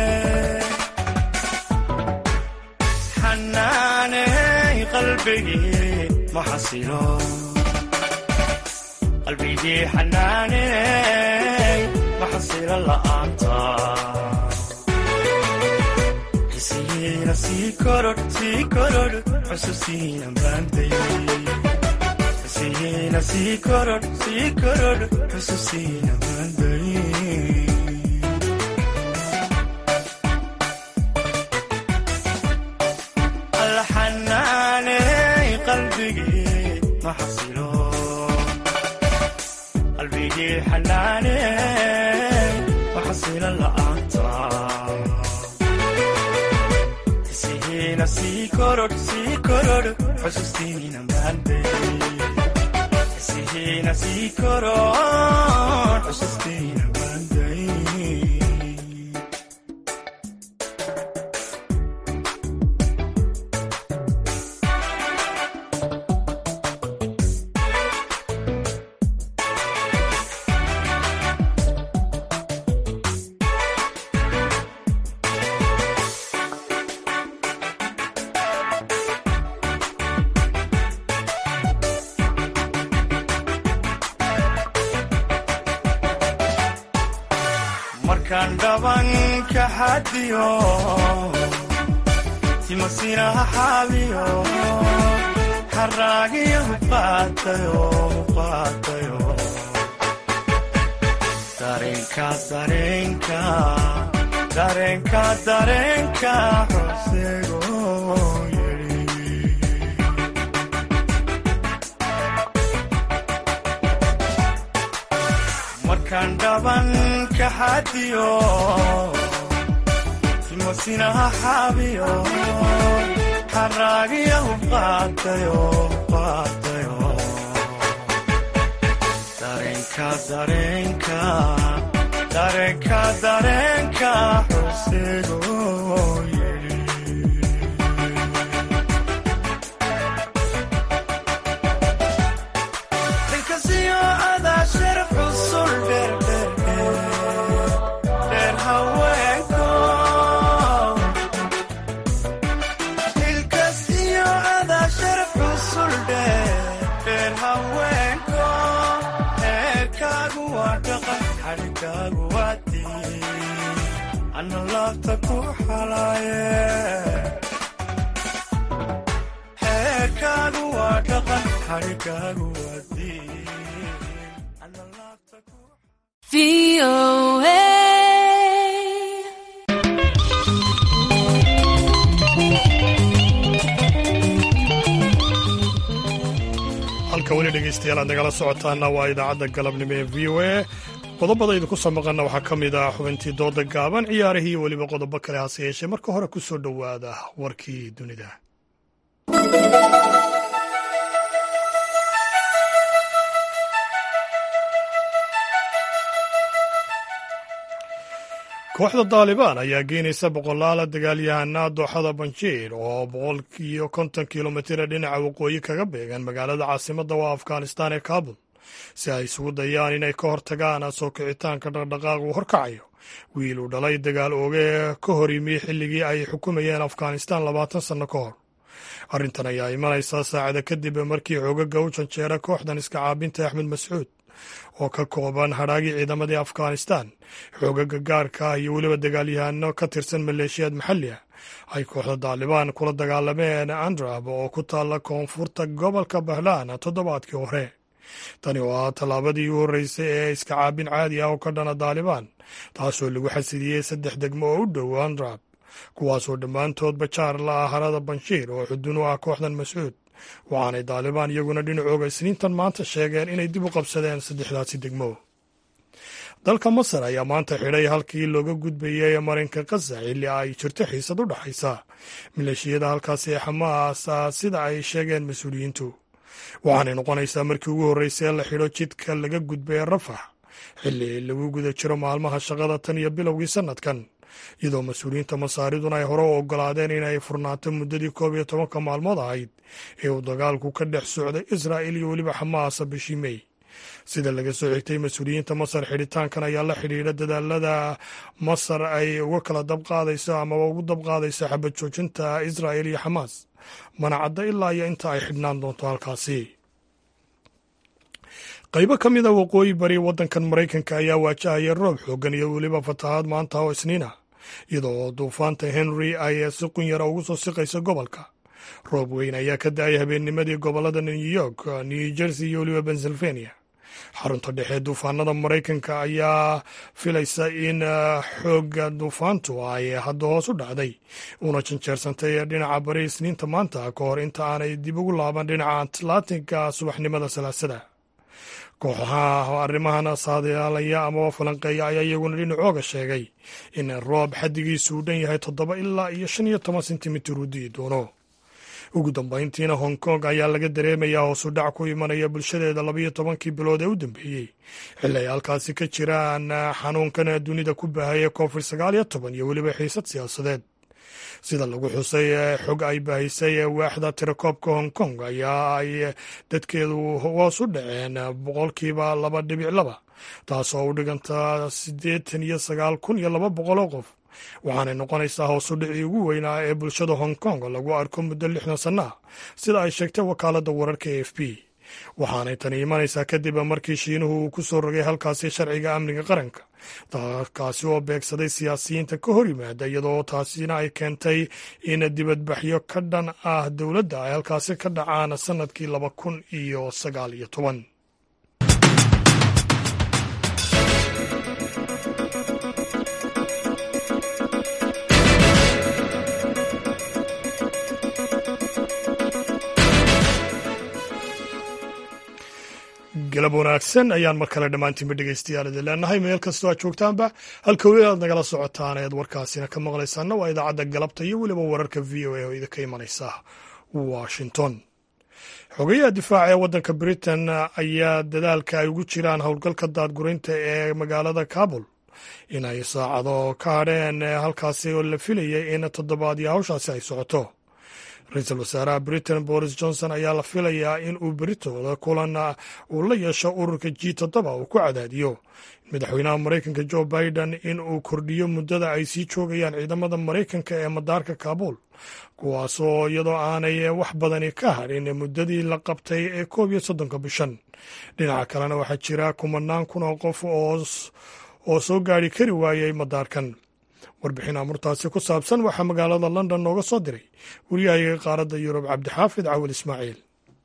xanaaney qalbigii ma xasilo qalbigii xanaaney ma xasilo la'aanta xisigiina sii korodh sii korodh xusuusiina maantay xisigiina sii korodh sii korodh xusuusiina maantay alla xanaaney qalbigii ma xasilo qalbigii xanaaney ma xasilo la'aanta xisigiina sii korodh sii korodh xusuustiina maantay xisigiina sii korodh xusuustiina maantay markaan dhaban ka xadiyo timasinaha xaabiyo xaraagiyo huqaatayo huqaatayo dareenka dareenka dareenka dareenka xusego markaan dhaban ka xadiyo timasinaha xaabiyo xaraagiyo huqaatayo huqaatayo dareenka dareenka dareenka dareenka xusego inkasiyo adaa sharaf xusul dheerdheer dheer haweenko ilkas iyo adaa sharaf xusul dheer dheer haweenko waa dhaqan xadhigaagu waa diin ana laabta ku xalaaye xeerkaagu waa dhaqan xadhigaagu waa diin halka weli dhegaystayaal aad nagala socotaana waa idaacadda galabnimo ee v o a qodobada idinku soo maqanna waxaa ka mid ah xubintii dooda gaaban ciyaarihii iyo weliba qodobo kale hase yeeshee marka hore ku soo dhowaada warkii dunida kooxda daalibaan ayaa geynaysa boqolaala dagaalyahana dooxada banjiir oo boqolkiiyo konton kilomitira dhinaca waqooyi kaga beegan magaalada caasimadda waa afghanistaan ee kaabul si ay isugu dayaan inay ka hortagaan soo kicitaanka dhaqdhaqaaq uu horkacayo wiil uu dhalay dagaal ooge ka hor yimi xilligii ay xukumayeen afghanistaan labaatan sanno ka hor arrintan ayaa imanaysaa saacada kadib markii xoogaga u janjeera kooxdan iska caabinta axmed mascuud oo ka kooban hadhaagii ciidamadii afghanistan xoogaga gaarka ah iyo weliba dagaalyahano ka tirsan maleeshiyaad maxalli ah ay kooxda daalibaan kula dagaalameen andrab oo ku taalla koonfurta gobolka bahlaan toddobaadkii hore tani oo ah tallaabadii u horreysay ee iska caabin caadi ah oo ka dhana daalibaan taasoo lagu xasidiyey saddex degmo oo u dhow andrab kuwaasoo dhammaantoodba jaar la ah harada banshiir oo xudun u ah kooxdan mascuud waxaanay daalibaan iyaguna dhinacooga isniintan maanta sheegeen inay dib u qabsadeen saddexdaasi degmo dalka masar ayaa maanta xidhay halkii looga gudbayay marinka khaza xilli ay jirto xiisad u dhaxaysa maleeshiyada halkaasi ee xamaas sida ay sheegeen mas-uuliyiintu waxaanay noqonaysaa markii ugu horreysay ee la xidho jidka laga gudbay rafax xilli lagu guda jiro maalmaha shaqada tan iyo bilowgii sannadkan iyadoo mas-uuliyiinta masaariduna ay hore u ogolaadeen inay furnaato muddadii koob iyo tobanka maalmood ahayd ee uu dagaalku ka dhex socday israa'il iyo weliba xamaasa bishii mey sida laga soo xigtay mas-uuliyiinta masar xidhitaankan ayaa la xidhiidha dadaalada masar ay uga kala dabqaadayso amaba ugu dabqaadayso xabad joojinta israa'il iyo xamaas mana cadda ilaa iyo inta ay xidhnaan doonto halkaasi qaybo ka mid a waqooyi bari waddankan maraykanka ayaa waajahaya roob xooggan iyo weliba fatahaad maanta oo isniin ah iyadoo duufaanta henry ay si qunyara ugu soo siqayso gobolka roob weyn ayaa ka da-ay habeennimadii gobollada new york new jersey iyo weliba pennsylvania xarunta dhexe duufaanada maraykanka ayaa filaysa in xoogga duufaantu ay hadda hoos u dhacday una janjeersantay dhinaca bari isniinta maanta ka hor inta aanay dib ugu laaban dhinaca atlantiga subaxnimada salaasada kooxaha arrimahan saadaalaya amaba falanqeeya ayaa iyaguna dhinacooga sheegay in roob xaddigiisu uu dhan yahay toddoba ilaa iyo shan iyo toban sentimitir uu di'i doono ugu dambayntiina hong kong ayaa laga dareemayaa hoosu dhac ku imanaya bulshadeeda labayo tobankii bilood ee u dambeeyey xilli ay halkaasi ka jiraan xanuunkan dunida ku baahaya covid sagaal iyo toban iyo weliba xiisad siyaasadeed sida lagu xusay xog ay baahisay waaxda tirakoobka hong kong ayaa ay dadkeedu hoos u dhaceen boqolkiiba laba dhibic laba taasoo u dhiganta siddeetan iyo sagaal kun iyo laba boqol oo qof waxaanay noqonaysaa hoosu dhicii ugu weynaa ee bulshada hong kong lagu arko muddo lixdan sanno ah sida ay sheegtay wakaaladda wararka e f b waxaanay tani imanaysaa kadib markii shiinuhu uu ku soo rogay halkaasi sharciga amniga qaranka kaasi oo beegsaday siyaasiyiinta ka hor yimaada iyadoo taasina ay keentay in dibadbaxyo ka dhan ah dowladda ay halkaasi ka dhacaan sannadkii laba kun iyo sagaal iyo toban galab wanaagsan ayaan mar kale dhammaantiinba dhegeystayaal idin leenahay meel kastoo aad joogtaanba halka weli aad nagala socotaan eed warkaasina ka maqlaysaana waa idaacadda galabta iyo weliba wararka v o a oo idinka imanaysa washington xogayaha difaaca ee waddanka britain ayaa dadaalka ay ugu jiraan howlgalka daadgureynta ee magaalada kabul inay saacado ka hadheen halkaasi oo la filayay in toddobaadii hawshaasi ay socoto ra-iisul wasaaraha britain boris johnson ayaa la filayaa in uu beritooda kulan uu la yeesho ururka g toddoba uu ku cadaadiyo madaxweynaha maraykanka jo biden in uu kordhiyo muddada ay sii joogayaan ciidamada maraykanka ee madaarka kaabul kuwaasoo iyadoo aanay wax badani ka hadhin muddadii la qabtay ee koob iyo soddonka bishan dhinaca kalena waxaa jira kumanaan kun oo qof oo soo gaari kari waayey madaarkan warbixin amurtaasi ku saabsan waxaa magaalada london nooga soo diray wariyahayaga qaaradda yurub cabdixaafid cawil ismaaciil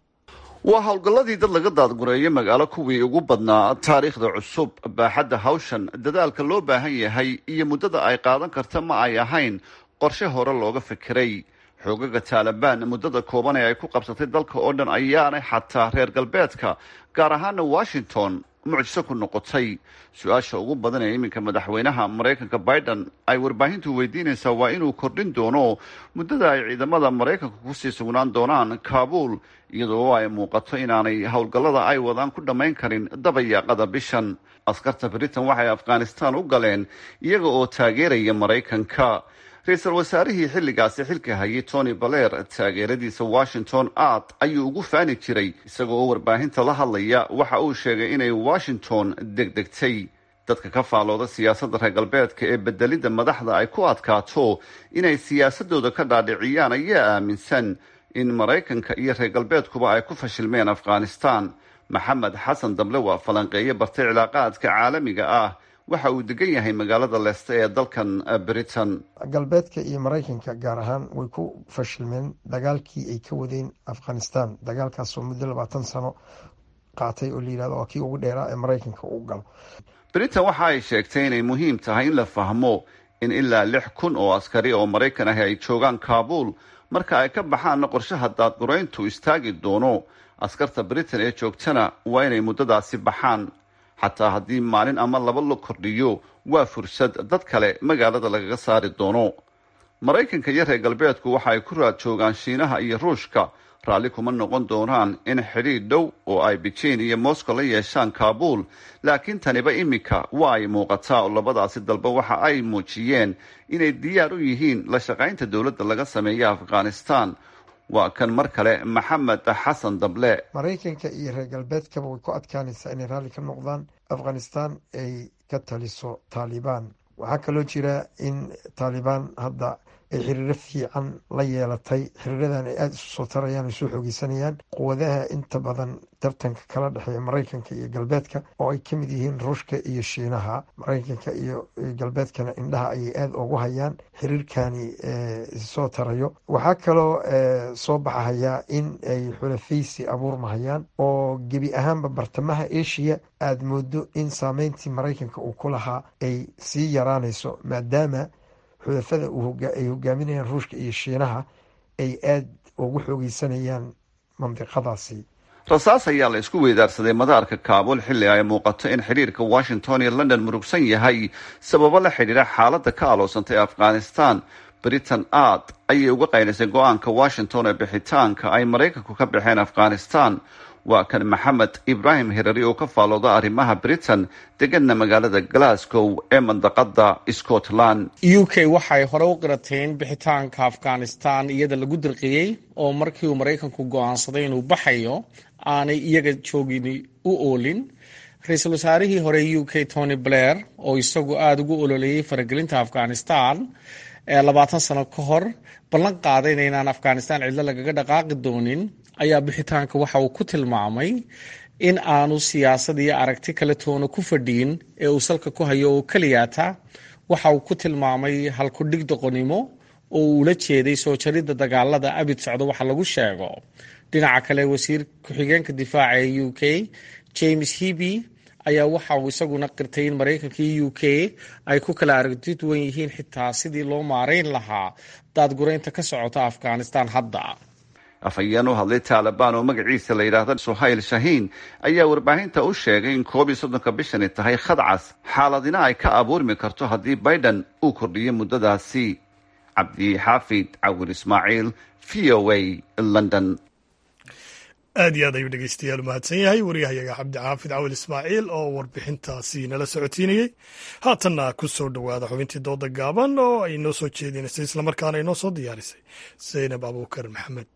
waa howlgalladii dad laga daadgureeyay magaalo kuwii ugu badnaa taariikhda cusub baaxadda hawshan dadaalka loo baahan yahay iyo muddada ay qaadan karta ma ay ahayn qorshe hore looga fikiray xoogaga taalibaan muddada kooban ee ay ku qabsatay dalka oo dhan ayaanay xataa reer galbeedka gaar ahaana washington mucjiso ku noqotay su-aasha ugu badan ee iminka madaxweynaha maraykanka biden ay warbaahintu weydiinaysaa waa inuu kordhin doono muddada ay ciidamada maraykanka kusii sugnaan doonaan kaabuul iyadoo ay muuqato inaanay howlgallada ay wadaan ku dhammayn karin dabayaaqada bishan askarta britain waxay afghanistan u galeen iyaga oo taageeraya maraykanka ra-iisul wasaarihii xilligaasi xilka hayay tony baler taageeradiisa washington aad ayuu ugu faani jiray isagoo oo warbaahinta la hadlaya waxa uu sheegay inay washington degdegtay dadka ka faalooda siyaasadda reer galbeedka ee bedelidda madaxda ay ku adkaato inay siyaasadooda ka dhaadhiciyaan ayaa aaminsan in maraykanka iyo reer galbeedkuba ay ku fashilmeen afghanistan maxamed xasan dable waa falanqeeye bartay cilaaqaadka caalamiga ah waxa uu degan yahay magaalada leeste ee dalkan britain galbeedka iyo maraykanka gaar ahaan way ku fashilmeen dagaalkii ay ka wadeen afghanistan dagaalkaasoo muddo labaatan sano qaatay oo layihahdo waa kii ugu dheeraa ee maraykanka uu galo britain waxa ay sheegtay inay muhiim tahay in la fahmo in ilaa lix kun oo askari oo maraykan ahi ay joogaan kaabuul marka ay ka baxaanna qorshaha daadgurayntu istaagi doono askarta britain ee joogtana waa inay muddadaasi baxaan xataa haddii maalin ama laba la kordhiyo waa fursad dad kale magaalada lagaga saari doono maraykanka iyo reer galbeedku waxa ay ku raad joogaan shiinaha iyo ruushka raalli kuma noqon doonaan in xidhiidh dhow oo ay beijing iyo moscow la yeeshaan kaabuul laakiin taniba iminka waa ay muuqataa oo labadaasi dalba waxa ay muujiyeen inay diyaar u yihiin la shaqaynta dowladda laga sameeya afghanistan waa kan mar kale maxamed xasan dable maraykanka iyo reer galbeedkaba way ku adkaanaysaa inay raalli ka noqdaan afghanistan ay ka taliso taalibaan waxaa kaloo jira in taalibaan hadda ay xiriiro fiican la yeelatay xiriiradan ay aada isu soo tarayaan isu xoogeysanayaan quwadaha inta badan tartanka kala dhexeeya maraykanka iyo galbeedka oo ay kamid yihiin ruushka iyo shiinaha maraykanka iyo galbeedkana indhaha ayay aada ugu hayaan xiriirkani soo tarayo waxaa kaloo soo baxahayaa in ay xulafaysi abuurmahayaan oo gebi ahaanba bartamaha asia aada moodo in saameyntii maraykanka uu ku lahaa ay sii yaraanayso maadaama xulafada ay hogaaminayaan ruushka iyo shiinaha ay aada ugu xoogeysanayaan mandiqadaasi rasaas ayaa la isku weydaarsaday madaarka kaabuul xilli ay muuqato in xidhiirka washington iyo london murugsan yahay sababo la xidhiira xaaladda ka aloosantay afghanistan britain aad ayay uga qaylisay go-aanka washington ee bixitaanka ay maraykanku ka baxeen afghanistan waa kan maxamed ibraahim hirari oo ka faalooda arrimaha britain deganna magaalada glasgow ee mandaqada scotland u k waxay hore u qirateen bixitaanka afghanistan iyada lagu dirqiyey oo markii uu maraykanku go-aansaday inuu baxayo aanay iyaga joogin u oolin ra-iisul wasaarihii hore u k tony blair oo isagu aada ugu ololeeyey faragelinta afghanistan ee labaatan sano ka hor ballan qaadayna inaan afghanistan cidlo lagaga dhaqaaqi doonin ayaa bixitaanka waxa uu ku tilmaamay in aanu siyaasad iyo aragti kale toona ku fadhiyin ee uu salka ku hayo oo keliyaata waxa uu ku tilmaamay halkudhig doqonnimo oo uu ula jeeday soo jaridda dagaalada abid socdo waxa lagu sheego dhinaca kale wasiir ku-xigeenka difaaca ee u k james heby ayaa waxa uu isaguna qirtay in maraykanka iyo u k ay ku kala aragti duwan yihiin xitaa sidii loo maarayn lahaa daadguraynta ka socota afghanistan hadda afhayeen u hadlay taalibaan oo magaciisa la yidhaahda suhayl shahiin ayaa warbaahinta u sheegay in koob iyo soddonka bishani tahay khadcas xaaladina ay ka abuurmi karto haddii biden uu kordhiyo muddadaasi cabdi xaafid cawir ismaaciil v o a london aad iyo aad ayuu dhegeystayaal umahadsan yahay wariyahayaga cabdi xaafid cawil ismaaciil oo warbixintaasi nala socotiinayey haatanna ku soo dhowaada xubintii dooda gaaban oo ay noo soo jeedinaysay islamarkaana inoo soo diyaarisay zaynab abuukar maxamed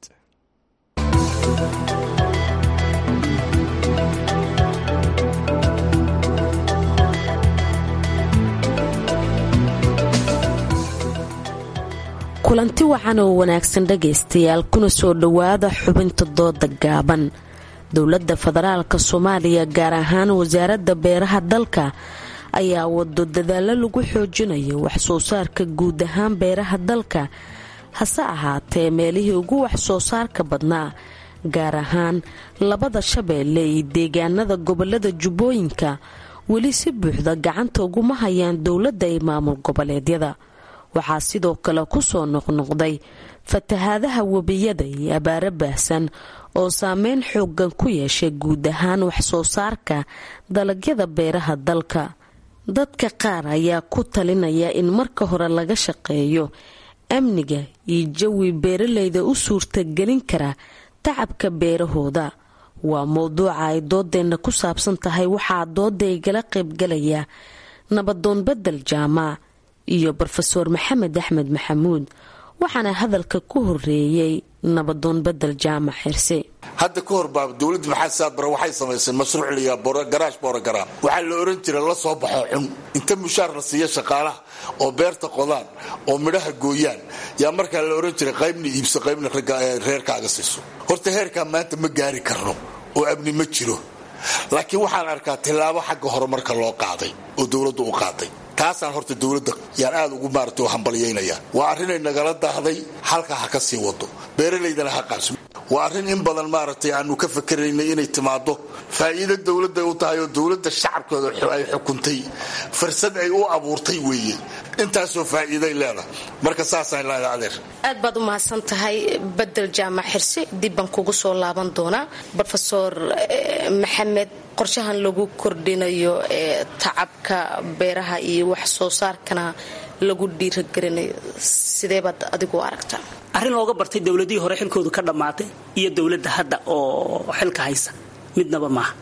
kulanti wacan oo wanaagsan dhagaystayaal kuna soo dhowaada xubinta dooda gaaban dowladda federaalka soomaaliya gaar ahaan wasaaradda beeraha dalka ayaa wado dadaallo lagu xoojinayo waxsoo saarka guud ahaan beeraha dalka hase ahaatee meelihii ugu waxsoo saarka badnaa gaar ahaan labada shabeelle iyo deegaanada gobolada jubbooyinka weli si buuxda gacanta uguma hayaan dowladda iyo maamul goboleedyada waxaa sidoo kale ku soo noqnoqday fatahaadaha webiyada iyo abaaro baahsan oo saameyn xoogan ku yeeshay guud ahaan waxsoo saarka dalagyada beeraha dalka dadka qaar ayaa ku talinaya in marka hore laga shaqeeyo amniga iyo jawi beeralayda u suurtagelin kara tacabka beerahooda waa mowduuca ay doodeenna ku saabsan tahay waxaa dooda igala qaybgalaya nabadoon bedel jaamac iyo rofeor maxamed axmed maxamuud waxaana hadalka ku horeeyey nabadoon bedel jaamac xirse hadda ka hor baa dowladda maxamed saadbare waxay samaysay mashruuc layaa garaash boorogaraa waxaa la oran jiray la soo baxo xun inta mushaar la siiya shaqaalaha oo beerta qodaan oo midhaha gooyaan yaa markaa la oran jiray qaybna iibso qaybna reerkaaga siiso horta heerkaa maanta ma gaari karno oo amni ma jiro laakiin waxaan arkaa tillaabo xagga horumarka loo qaaday oo dowladdu u qaaday taasaan horta dowladda yaan aad ugu maarata hambalyaynaya waa arrinay nagala daahday halkaa ha ka sii wado beeralaydana ha qaabso waa arrin in badan maaragtay aanu ka fakeraynay inay timaado faa'iido dowladday u tahay oo dowladda shacabkooda ay xukuntay fursad ay u abuurtay weeye intaasoo faa'iiday leedahay marka saasaan leedahay adeer aad baad u mahadsan tahay bedel jaamac xirse dib baan kugu soo laaban doonaa rofeor maxamed qorshahan lagu kordhinayo ee tacabka beeraha iyo wax soo saarkana lagu dhiiragelinayo sideebaad adigu aragtaa arrin looga bartay dowladihii hore xilkoodu ka dhammaatay iyo dowladda hadda oo xilka haysa midnaba maaha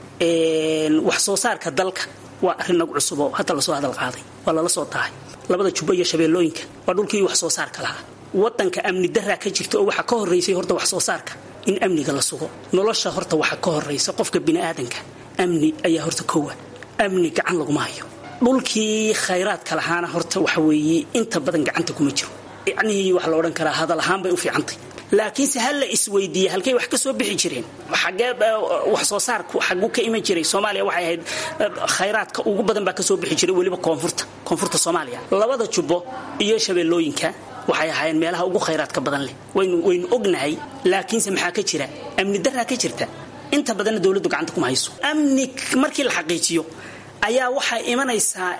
wax soo saarka dalka waa arrin nagu cusub oo hadda lasoo hadal qaaday waa lala soo tahay labada jubbo iyo shabeellooyinka waa dhulkii wax soo saarka lahaa wadanka amni daraa ka jirta oo waxaa ka horeysay horta wax soo saarka in amniga la sugo nolosha horta waxaa ka horeysa qofka biniaadanka amni ayaa horta kowa amni gacan laguma hayo dhulkii khayraadka lahaana horta waxa weeye inta badan gacanta kuma jiro yacnihii waxa la odhan karaa hadal ahaan bay u fiicantay laakiinse ha la isweydiiye halkay wax ka soo bixi jireen xagee wax soo saarku xaguu ka iman jiray soomaaliya waxay ahayd khayraadka ugu badan baa ka soo bixi jiray weliba koonfurta koonfurta soomaaliya labada jubbo iyo shabeellooyinka waxay ahaayeen meelaha ugu khayraadka badan leh waynu waynu ognahay laakiinse maxaa ka jira amni daraa ka jirta inta badanna dowladdu gacanta kuma hayso amni markii la xaqiijiyo ayaa waxay imanaysaa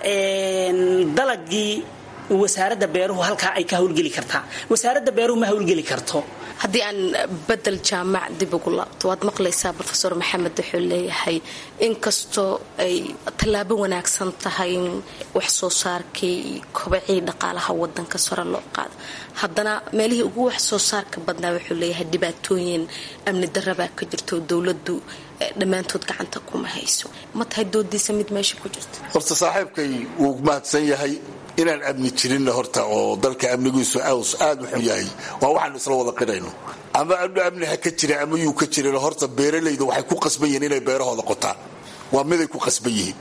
dalagii wasaaradda beeruhu halkaa ay ka hawlgeli kartaa wasaaradda beeruhu ma hawlgeli karto haddii aan bedel jaamac dib ugu laabto waad maqlaysaa rofeor maxamed wuxuu leeyahay inkastoo ay tallaabo wanaagsan tahay in wax soo saarkii iyo kobacii dhaqaalaha wadanka sore loo qaado haddana meelihii ugu wax soo saarka badnaa wuxuu leeyahay dhibaatooyin amni darabaa ka jirto dowladdu dhammaantood gacanta kuma hayso ma tahay doodiisa mid meesha ku jirta horta saaxiibkay wuu mahadsan yahay inaan amni jirinna horta oo dalka amnigiisu aws aad wuxuu yahay waa waxaanu isla wada qirayno ama amni ha ka jira ama yuu ka jirin horta beeralayda waxay ku qasban yihiin inay beerahooda qotaan waa miday ku qasban yihiin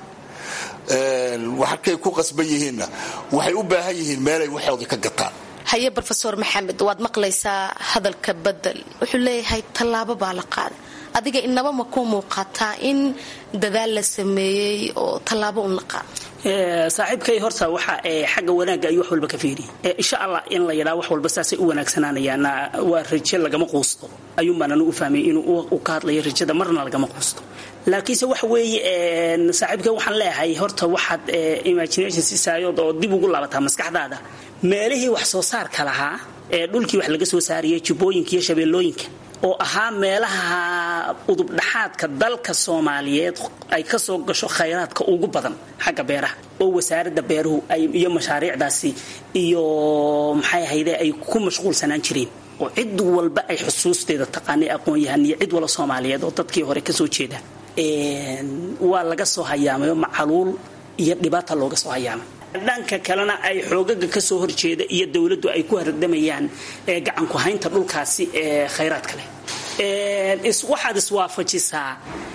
waxkay ku qasban yihiinna waxay u baahan yihiin meelay waxooda ka gataan haye rofeor maxamed waad maqlaysaa hadalka bedel wuxuu leeyahay tallaabo baa la qaaday adiga inaba ma ku muuqataa in dadaal la sameeyey oo tallaabo un la qaado saaxiibkay horta waxa xagga wanaagga ayuu wax walba ka fiiriya insha allah in la yidhaa wax walba saasay u wanaagsanaanayaan waa raje lagama quusto ayuunbaananu u fahmay inuu ka hadlayo rajada marna lagama quusto laakiinse waxa weeye saaxiibkay waxaan leeyahay horta waxaad imagination siisaayood oo dib ugu laabataa maskaxdaada meelihii wax soo saarka lahaa ee dhulkii wax laga soo saariyay jubbooyinka iyo shabeellooyinka oo ahaa meelaha udubdhaxaadka dalka soomaaliyeed ay ka soo gasho khayraadka ugu badan xagga beeraha oo wasaaradda beeruhu iyo mashaariicdaasi iyo maxay ahayde ay ku mashquulsanaan jireen oo cid walba ay xusuusteeda taqaanay aqoon-yahan iyo cid wala soomaaliyeed oo dadkii hore kasoo jeeda waa laga soo hayaamayo macaluul iyo dhibaata looga soo hayaamay dhanka kalena ay xoogaga kasoo horjeeda iyo dowladdu ay ku hardamayaan gacanku haynta dhulkaasi ee khayraadka leh waxaad iswaafajisaa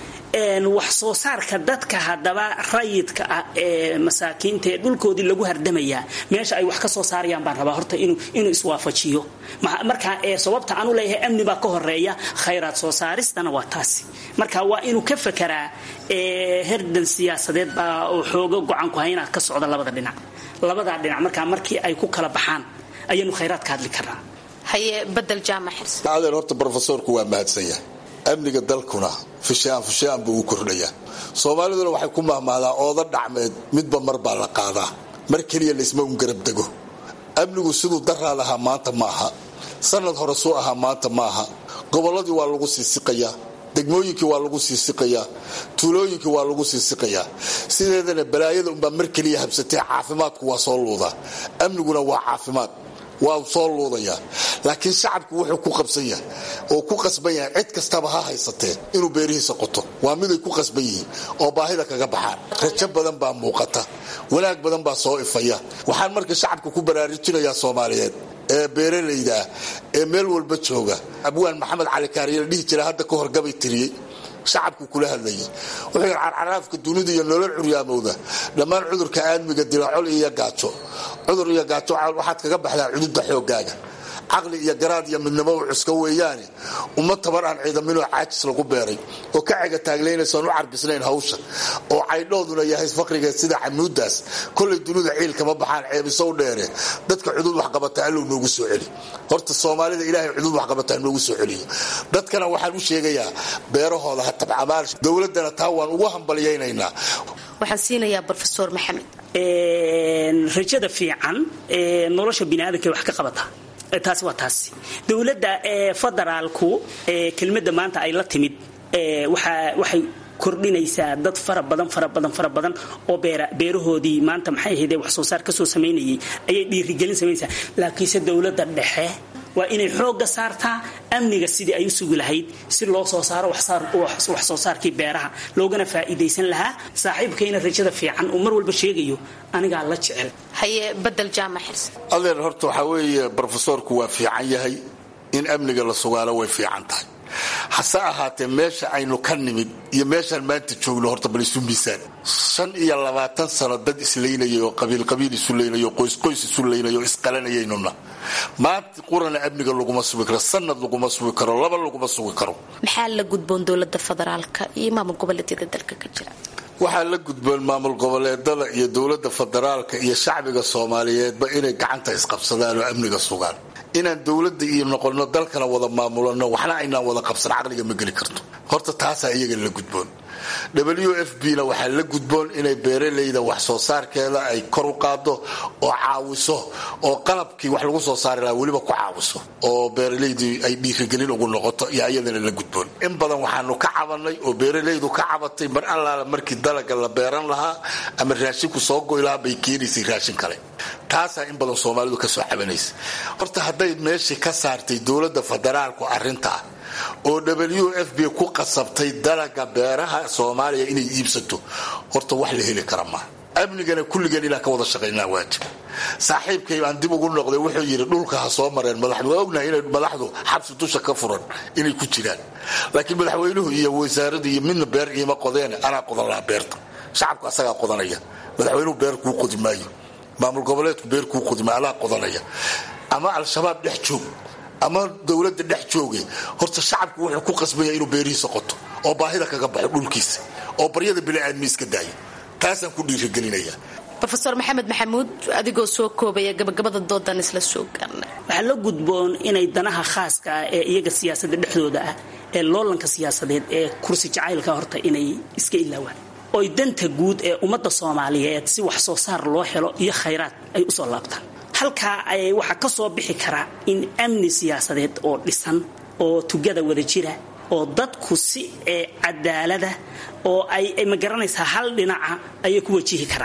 wax soo saarka dadka haddaba rayidka ah ee masaakiinta ee dhulkoodii lagu hardamayaa meesha ay wax ka soo saarayaan baan rabaa horta inuu iswaafajiyo marka sababta aanu leeyahay amni baa ka horeeya khayraad soo saaristana waa taasi marka waa inuu ka fekeraa herdan siyaasadeed baa oo xoogo go-aanku haynaa ka socda labada dhinac labadaa dhinac markaa markii ay ku kala baxaan ayaanu khayraad ka hadli karnaa haye badel jaamac xirsi adeer horta brofesorku waa mahadsan yahay amniga dalkuna fushaan fushaan buu u kordhayaa soomaaliduna waxay ku mahmahdaa ooda dhacmeed midba mar baa la qaadaa mar keliya laysma un garabdego amnigu siduu daraa lahaa maanta maaha sanad hore suu ahaa maanta maaha gobolladii waa lagu siisiqayaa degmooyinkii waa lagu siisiqayaa tuulooyinkii waa lagu siisiqayaa sideedana balaayada unbaa mar keliya habsatee caafimaadku waa soo luudaa amniguna waa caafimaad waa soo luudayaa laakiin shacabku wuxuu ku qabsan yahay oo ku qasban yahay cid kastaba ha haysatee inuu beerihiisa qoto waa miday ku qasban yihiin oo baahida kaga baxaan rajo badan baa muuqata wanaag badan baa soo ifaya waxaan marka shacabka ku baraarujinayaa soomaaliyeed ee beeralayda ah ee meel walba jooga abwaan maxamed cali kaariye la dhihi jira hadda ka hor gabay tiriyey shacabku kula hadlayay wuxuu yidhi carcaraafka dunida iyo nolol curyaamowda dhammaan cudurka aadmiga dila col iyo gaajo cudur iyo gaajo waxaad kaga baxdaa cududda xooggaaga caqli iyo garaad iyo midnimo u cuska weeyaane uma tabar aan ciidaminoo caajis lagu beeray oo ka cega taaglaynaysaan u carbisnayn hawsha oo caydhooduna yahay faqrigeed sida canuudaas kolay dunida ciil kama baxaan ceebisow dheere dadka cudud waxqabata allow noogu soo celi horta soomaalida ilaahay cudud waxqabataa noogu soo celiyo dadkana waxaan u sheegayaa beerahooda ha tabcamaal dowladana taa waan ugu hambalyaynaynaa waxaan siinayaa rofesor maxamed rajada fiican nolosha biniaadanka wax ka qabata taasi waa taasi dowladda federaalku kelmadda maanta ay la timid waxay kordhinaysaa dad fara badan fara badan fara badan oo beerahoodii maanta maxay ahaydee wax soo saar kasoo samaynayay ayay dhiirigelin samaynaysaa laakiinse dowladda dhexe waa inay xoogga saartaa amniga sidii ay u sugi lahayd si loo soo saaro wax soo saarkii beeraha loogana faa'iidaysan lahaa saaxiibkayna rajada fiican uu mar walba sheegayo anigaa la jecel haye badel jaamac xirsi adeer horta waxaa weeye brofesorku waa fiican yahay in amniga la sugaalo way fiican tahay hase ahaatee meesha aynu ka nimid iyo meeshaan maanta joogno horta bal isu miisaan shan iyo labaatan sano dad isleynayay oo qabiilqabiil isu leynay oo qoysqoys isu leynay oo isqalanayaynuna maanta qurana amniga laguma sugi karo sanad laguma sugi karo laba laguma sugi karo maxaa la gudboon dowlada federaalka iyo maamul goboleedyada dalka ka jira waxaa la gudboon maamul goboleedada iyo dowlada federaalka iyo shacbiga soomaaliyeedba inay gacanta isqabsadaan oo amniga sugaan inaan dowlada iyo noqono dalkana wada maamulano waxna aynaan wada qabsan caqliga ma geli karto horta taasaa iyaga la gudboon w f b na waxaa la gudboon inay beeralayda wax soo saarkeeda ay kor u qaado oo caawiso oo qalabkii wax lagu soo saari lahaa weliba ku caawiso oo beeralaydii ay dhiirigelin ugu noqoto iyo ayadana la gudboon in badan waxaanu ka cabanay oo beeralaydu ka cabatay mar allaala markii dalaga la beeran lahaa ama raashinku soo goy lahaa bay keenaysay raashin kale taasaa in badan soomaalidu kasoo cabanaysa horta hadday meeshii ka saartay dowlada federaalku arintaa oo w f b ku qasabtay dalaga beeraha soomaaliya inay iibsato horta wax la heli kara maa amnigana kulligeen inaan ka wada shaqaynaa waajib saaxiibkay aan dib ugu noqday wuxuu yidhi dhulka ha soo mareen madaxdu waa ognahay inay madaxdu xabsi dusha ka furan inay ku jiraan laakiin madaxweynuhu iyo wasaaradu iyo midna beer iima qodeene anaa qodan lahaa beerta shacabku asagaa qodanaya madaxweynuhu beer kuu qodi maayo maamul goboleedku beer kuu qodi maayo anaa qodanaya ama al-shabaab dhex joog ama dowlada dhex jooga horta shacabku wuxuu ku qasbanya inuu beerihiisa qoto oo baahida kaga baxo dhulkiisa oo baryada biniaadmi iska daayo taasaan ku dhiirigelinaya rofeor maxamed maxamuud adigoo soo koobaya gabagabada doodan isla soo gaarnay waxaa la gudboon inay danaha khaaska ah ee iyaga siyaasadda dhexdooda ah ee loolanka siyaasadeed ee kursi jacaylka horta inay iska ilaawaan oy danta guud ee ummadda soomaaliyeed si wax soo saar loo helo iyo khayraad ay usoo laabtaan halkaa waxaa ka soo bixi karaa in amni siyaasadeed oo dhisan oo tugada wada jira oo dadku si cadaalada oo ay ma garanaysaa hal dhinaca ayay ku wajihi karaan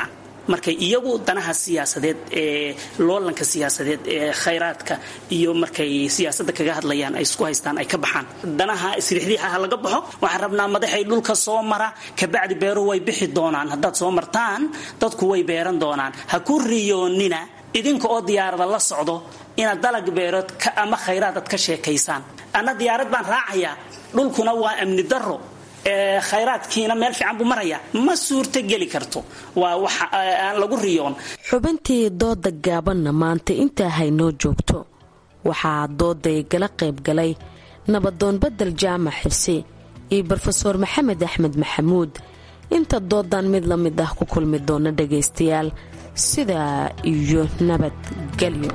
markay iyagu danaha siyaasadeed ee loolanka siyaasadeed ee khayraadka iyo markay siyaasadda kaga hadlayaan ay isku haystaan ay ka baxaan danaha isriixdiixaha laga baxo waxaan rabnaa madaxay dhulka soo mara kabacdi beeruhu way bixi doonaan haddaad soo martaan dadku way beeran doonaan ha ku riyoonina idinka oo diyaarada la socdo inaad dalag beerood ama khayraad aad ka sheekaysaan anna diyaarad baan raacayaa dhulkuna waa amni daro khayraadkiina meel fiican buu maraya ma suurto geli karto waa wax aan lagu riyoon xubintii dooda gaabanna maanta intaa haynoo joogto waxaa dooday gala qayb galay nabadoon badel jaamac xirse iyo brofeor maxamed axmed maxamuud inta doodan mid la mid ah ku kulmi doona dhagaystayaal sidaa iyo nabadgelyo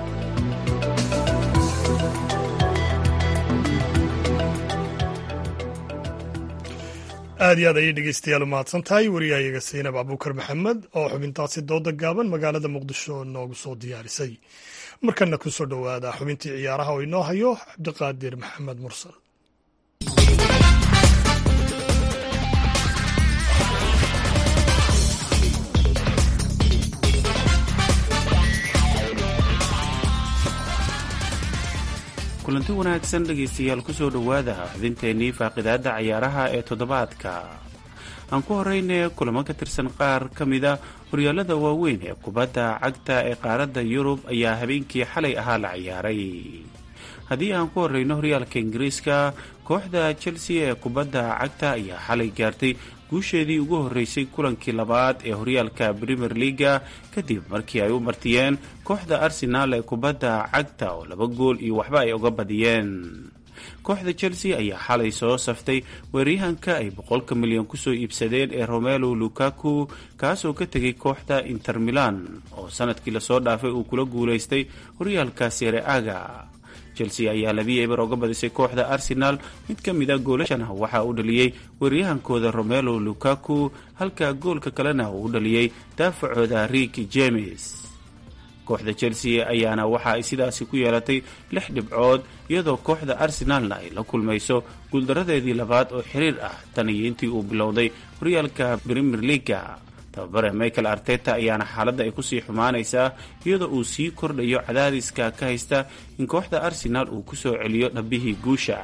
aad iyo aad ayay dhegeystayaal u mahadsan tahay wariyahayaga saynab abuukar maxamed oo xubintaasi dooda gaaban magaalada muqdisho noogu soo diyaarisay markana ku soo dhowaada xubintii ciyaaraha oo inoo hayo cabdiqaadir maxamed mursal kulanti wanaagsan dhegaystayaal kusoo dhowaada xubinteennii faaqidaadda cayaaraha ee toddobaadka aan ku horeyne kulamo ka tirsan qaar ka mida horyaalada waaweyn ee kubadda cagta ee qaaradda yurub ayaa habeenkii xalay ahaa la ciyaaray haddii aan ku horeyno horyaalka ingiriiska kooxda chelsea ee kubadda cagta ayaa xalay gaartay guusheedii ugu horeysay kulankii labaad ee horyaalka premier leaga kadib markii ay u martiyeen kooxda arsenaal ee kubadda cagta oo laba gool iyo waxba ay uga badiyeen kooxda chelsea ayaa xalay soo saftay weeryahanka ay boqolka milyan kusoo iibsadeen ee romelo lukaku kaasoo ka tegay kooxda inter milan oo sanadkii lasoo dhaafay uu kula guulaystay horyaalka sere aga chelsea ayaa labii eber oga badisay kooxda arsenal mid ka mid a goolashana waxaa u dhaliyey weeryahankooda romelo lukaku halka goolka kalena uu u dhaliyey daafacooda riik james kooxda chelsea ayaana waxa ay sidaasi ku yeelatay lix dhibcood iyadoo kooxda arsenalna ay la kulmayso guuldaradeedii labaad oo xiriir ah tan iyo intii uu bilowday horyaalka premier leaga tababare michael arteta ayaana xaaladda ay kusii xumaanaysaa iyadoo uu sii kordhayo cadaadiska ka haysta in kooxda arsenal uu kusoo celiyo dhabbihii guusha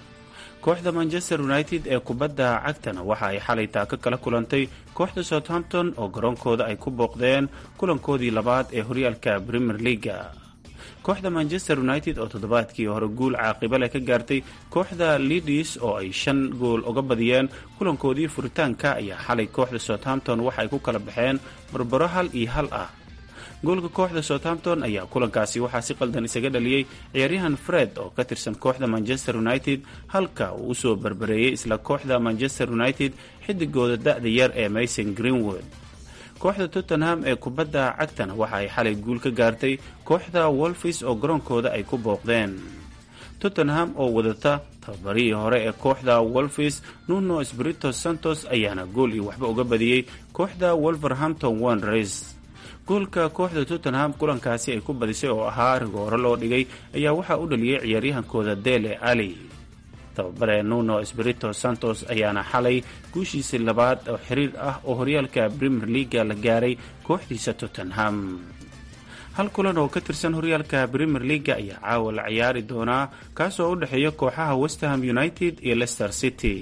kooxda manchester united ee kubadda cagtana waxa ay xalay taaka kala kulantay kooxda southampton oo garoonkooda ay ku booqdeen kulankoodii labaad ee horyaalka premier leaga kooxda manchester united oo toddobaadkii hore guul caaqiba leh ka gaartay kooxda lidis oo ay shan gool uga badiyeen kulankoodii furitaanka ayaa xalay kooxda southampton waxa ay ku kala baxeen barbaro hal iyo hal ah goolka kooxda southampton ayaa kulankaasi waxaa si qaldan isaga dhaliyey ciyaaryahan fred oo ka tirsan kooxda manchester united halka uu usoo barbareeyey isla kooxda manchester united xidigooda da-da yar ee mason greenwood kooxda tottenham ee kubadda cagtana waxa ay xalay guul ka gaartay kooxda wolfis oo garoonkooda ay ku booqdeen tottenham oo wadata tababarihii hore ee kooxda wolfis nuno espirito santos ayaana gool iyo waxba uga badiyey kooxda wolverhampton wanderers goolka kooxda tottenham kulankaasi ay ku badisay oo ahaa rigooro loo dhigay ayaa waxaa u dhaliyey ciyaaryahankooda dele ali tababare nuno espirito santos ayaana xalay guushiisii labaad oo xiriir ah oo horyaalka premier leaga la gaaray kooxdiisa tottenham hal kulan oo ka tirsan horyaalka premier leaga ayaa caawa la ciyaari doonaa kaasoo u dhexeeya kooxaha westham united iyo leicester city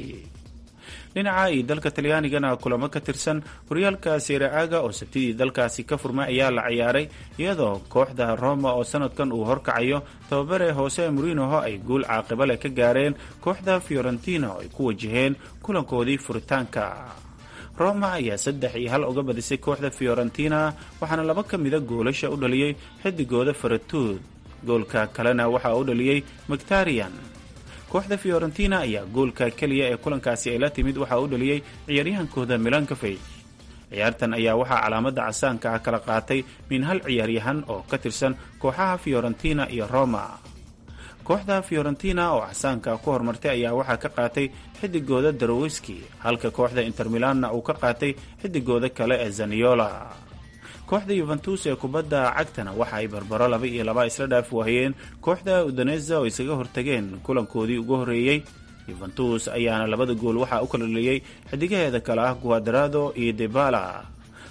dhinaca iyo dalka talyaanigana kulamo ka tirsan horyaalka sereaga oo sabtidii dalkaasi ka furmay ayaa la ciyaaray iyadoo kooxda roma oo sanadkan uu horkacayo tababare hoose murinoho ay guul caaqiba leh ka gaareen kooxda fiorentina oo ay ku wajaheen kulankoodii furitaanka roma ayaa saddex iyo hal uga badisay kooxda fiorentina waxaana laba ka mida goolasha u dhaliyey xidigooda faratuud goolka kalena waxaa u dhaliyey mactarian kooxda fiorentina ayaa goolka keliya ee kulankaasi ay la timid waxaa u dhaliyey ciyaaryahankooda milankafej ciyaartan ayaa waxaa calaamada casaanka ah kala qaatay min hal ciyaaryahan oo ka tirsan kooxaha fiorentina iyo roma kooxda fiorentina oo casaanka ku horumartay ayaa waxaa ka qaatay xidigooda darowiski halka kooxda inter milanna uu ka qaatay xidigooda kale ee zaniola kooxda yuventus ee kubadda cagtana waxa ay barbaro laba iyo laba isla dhaaf waayeen kooxda udaneza oo isaga hortageen kulankoodii ugu horeeyey yuventus ayaana labada gool waxaa u kala dhaliyey xidigaheeda kale ah guadarado iyo debala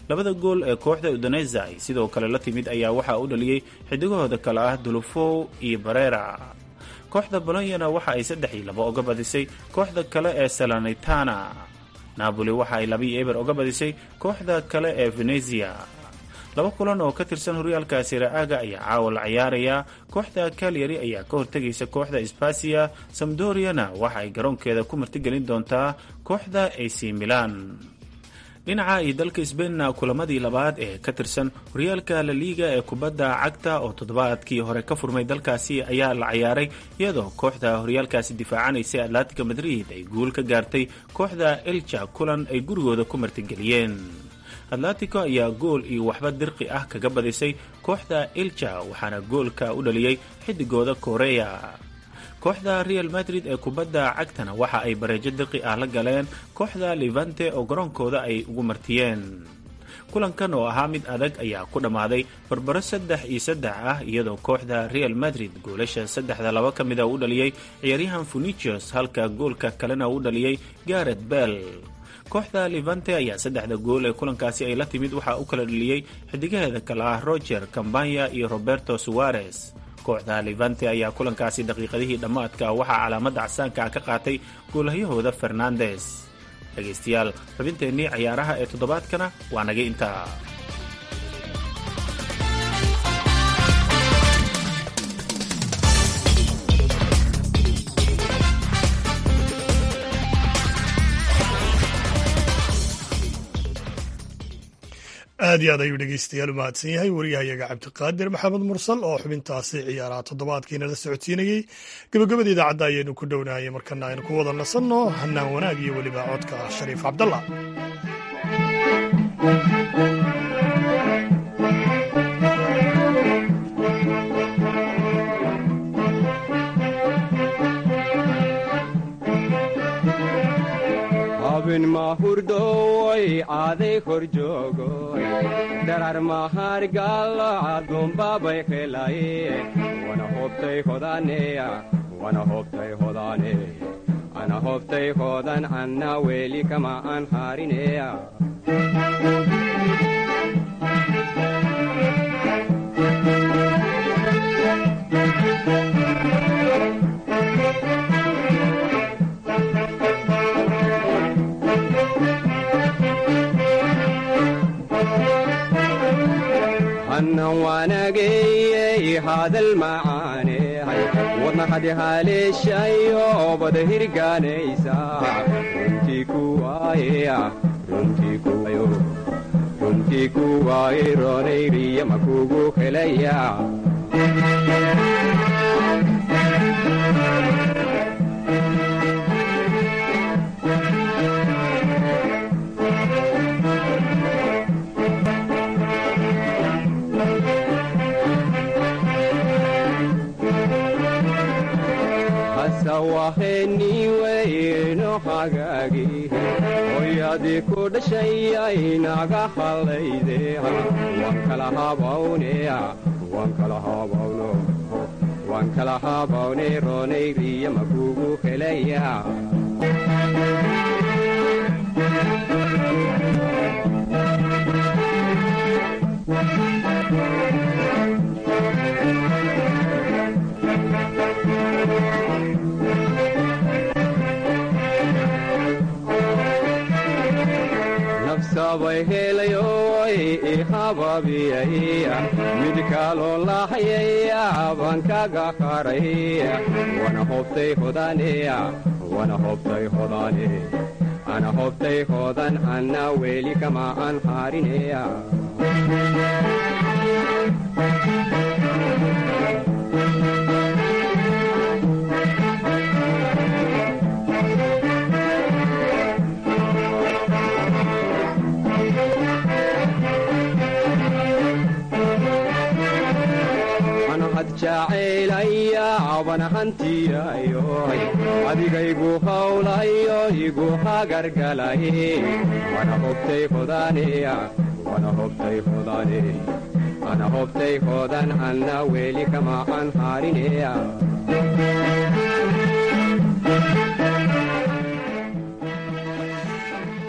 labada gool ee kooxda udonesa ay sidoo kale la timid ayaa waxaa u dhaliyey xidigahooda kale ah dulufow iyo barera kooxda bolonyana waxa ay saddex iyo labo oga badisay kooxda kale ee salanitana napoli waxa ay laba iyo eber oga badisay kooxda kale ee venezia laba kulan oo ka tirsan horyaalka siraaga ayaa caawa la ciyaaraya kooxda kalyari ayaa ka hortegaysa kooxda sbasia samdoriana waxa ay garoonkeeda ku martigelin doontaa kooxda ac milan dhinaca iyo dalka sbainna kulamadii labaad ee ka tirsan horyaalka laliiga ee kubadda cagta oo toddobaadkii hore ka furmay dalkaasi ayaa la ciyaaray iyadoo kooxda horyaalkaasi difaacanaysay atlantica madrid ay guul ka gaartay kooxda elja kulan ay gurigooda ku martigeliyeen atlantico ayaa gool iyo waxba dirqi ah kaga badisay kooxda ilja waxaana goolka u dhaliyey xidigooda koreya kooxda real madrid ee kubadda cagtana waxa ay bareejo dirqi ah la galeen kooxda levante oo garoonkooda ay ugu martiyeen kulankan oo ahaa mid adag ayaa ku dhammaaday barbaro saddex iyo saddex ah iyadoo kooxda real madrid goolasha saddexda laba ka mida u dhaliyey ciyaaryahan funicios halka goolka kalena u dhaliyey garet bell kooxda levante ayaa saddexda gool ee kulankaasi ay la timid waxaa u kala dhaliyey xidigaheeda kale ah roger cambanya iyo roberto suarez kooxda levante ayaa kulankaasi daqiiqadihii dhammaadka waxaa calaamadda casaanka ka qaatay goolahyahooda fernandes dhegaystayaal xubinteennii ciyaaraha ee toddobaadkana waa naga intaa aad iyo aad ayuu dhegeystayaal u mahadsan yahay wariyahayaga cabdiqaadir maxamed mursal oo xubintaasi ciyaaraha toddobaadkiina la socodsiinayey gebagabada idaacadda ayaynu ku dhownaayay markana aynu ku wada nasanno hanaan wanaag iyo weliba codka shariif cabdalla abin mahurdoy aaday kor joogoy darar mahargalo adumbabay helaye wana hobtay hodaneya wana hobtay hodane ana hobtay hodan anna weli kama an harineya annan waanageyey hadal macaaney wadna hadi haleeshayo bada hirgaanaysa runtii kuwaaya runtii kuwaaye roonayriya makugu helaya waheniweyno hagaagi hoyadii ku dhashayay naga hallayde waan kala habawneya waan kala habawno waan kala habawne roonayriya makugu helaya sabay helayoy ihababiyay mid kaloo lahayaya baan kaga haray wana hobtay hodaneya wana hobtay hodane ana hobtay hodan anna weli kama an harineya jacaylaya bana hantiyayoy adigaygu hawlayo igu hagargalay wana hobtay hodaneya wana hobtay hodane ana hobtay hodan anna weli kama an harineya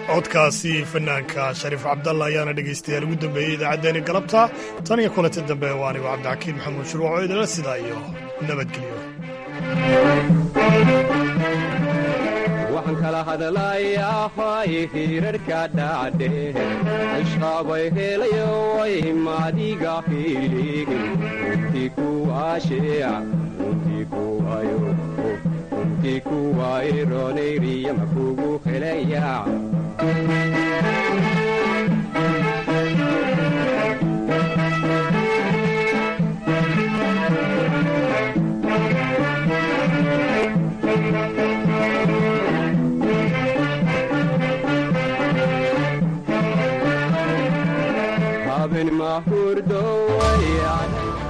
codkaasi fanaanka shariif cabdalla ayaana dhegaystayaal ugu dambeeyey idaacaddeenii galabta tan iyo kulanti dambe waa anigu cabdixakiin maxamuud shuruuc oo idinla sidaa iyo nabadgelyo waxaan kala hadlayaa hay hirarhka dhacdhe ishqabay helayo way maadiga hilihin runtii kuwaasheeca runtii kuwayo runtii kuwaaye roonayriya makugu helaya haben mahurdo way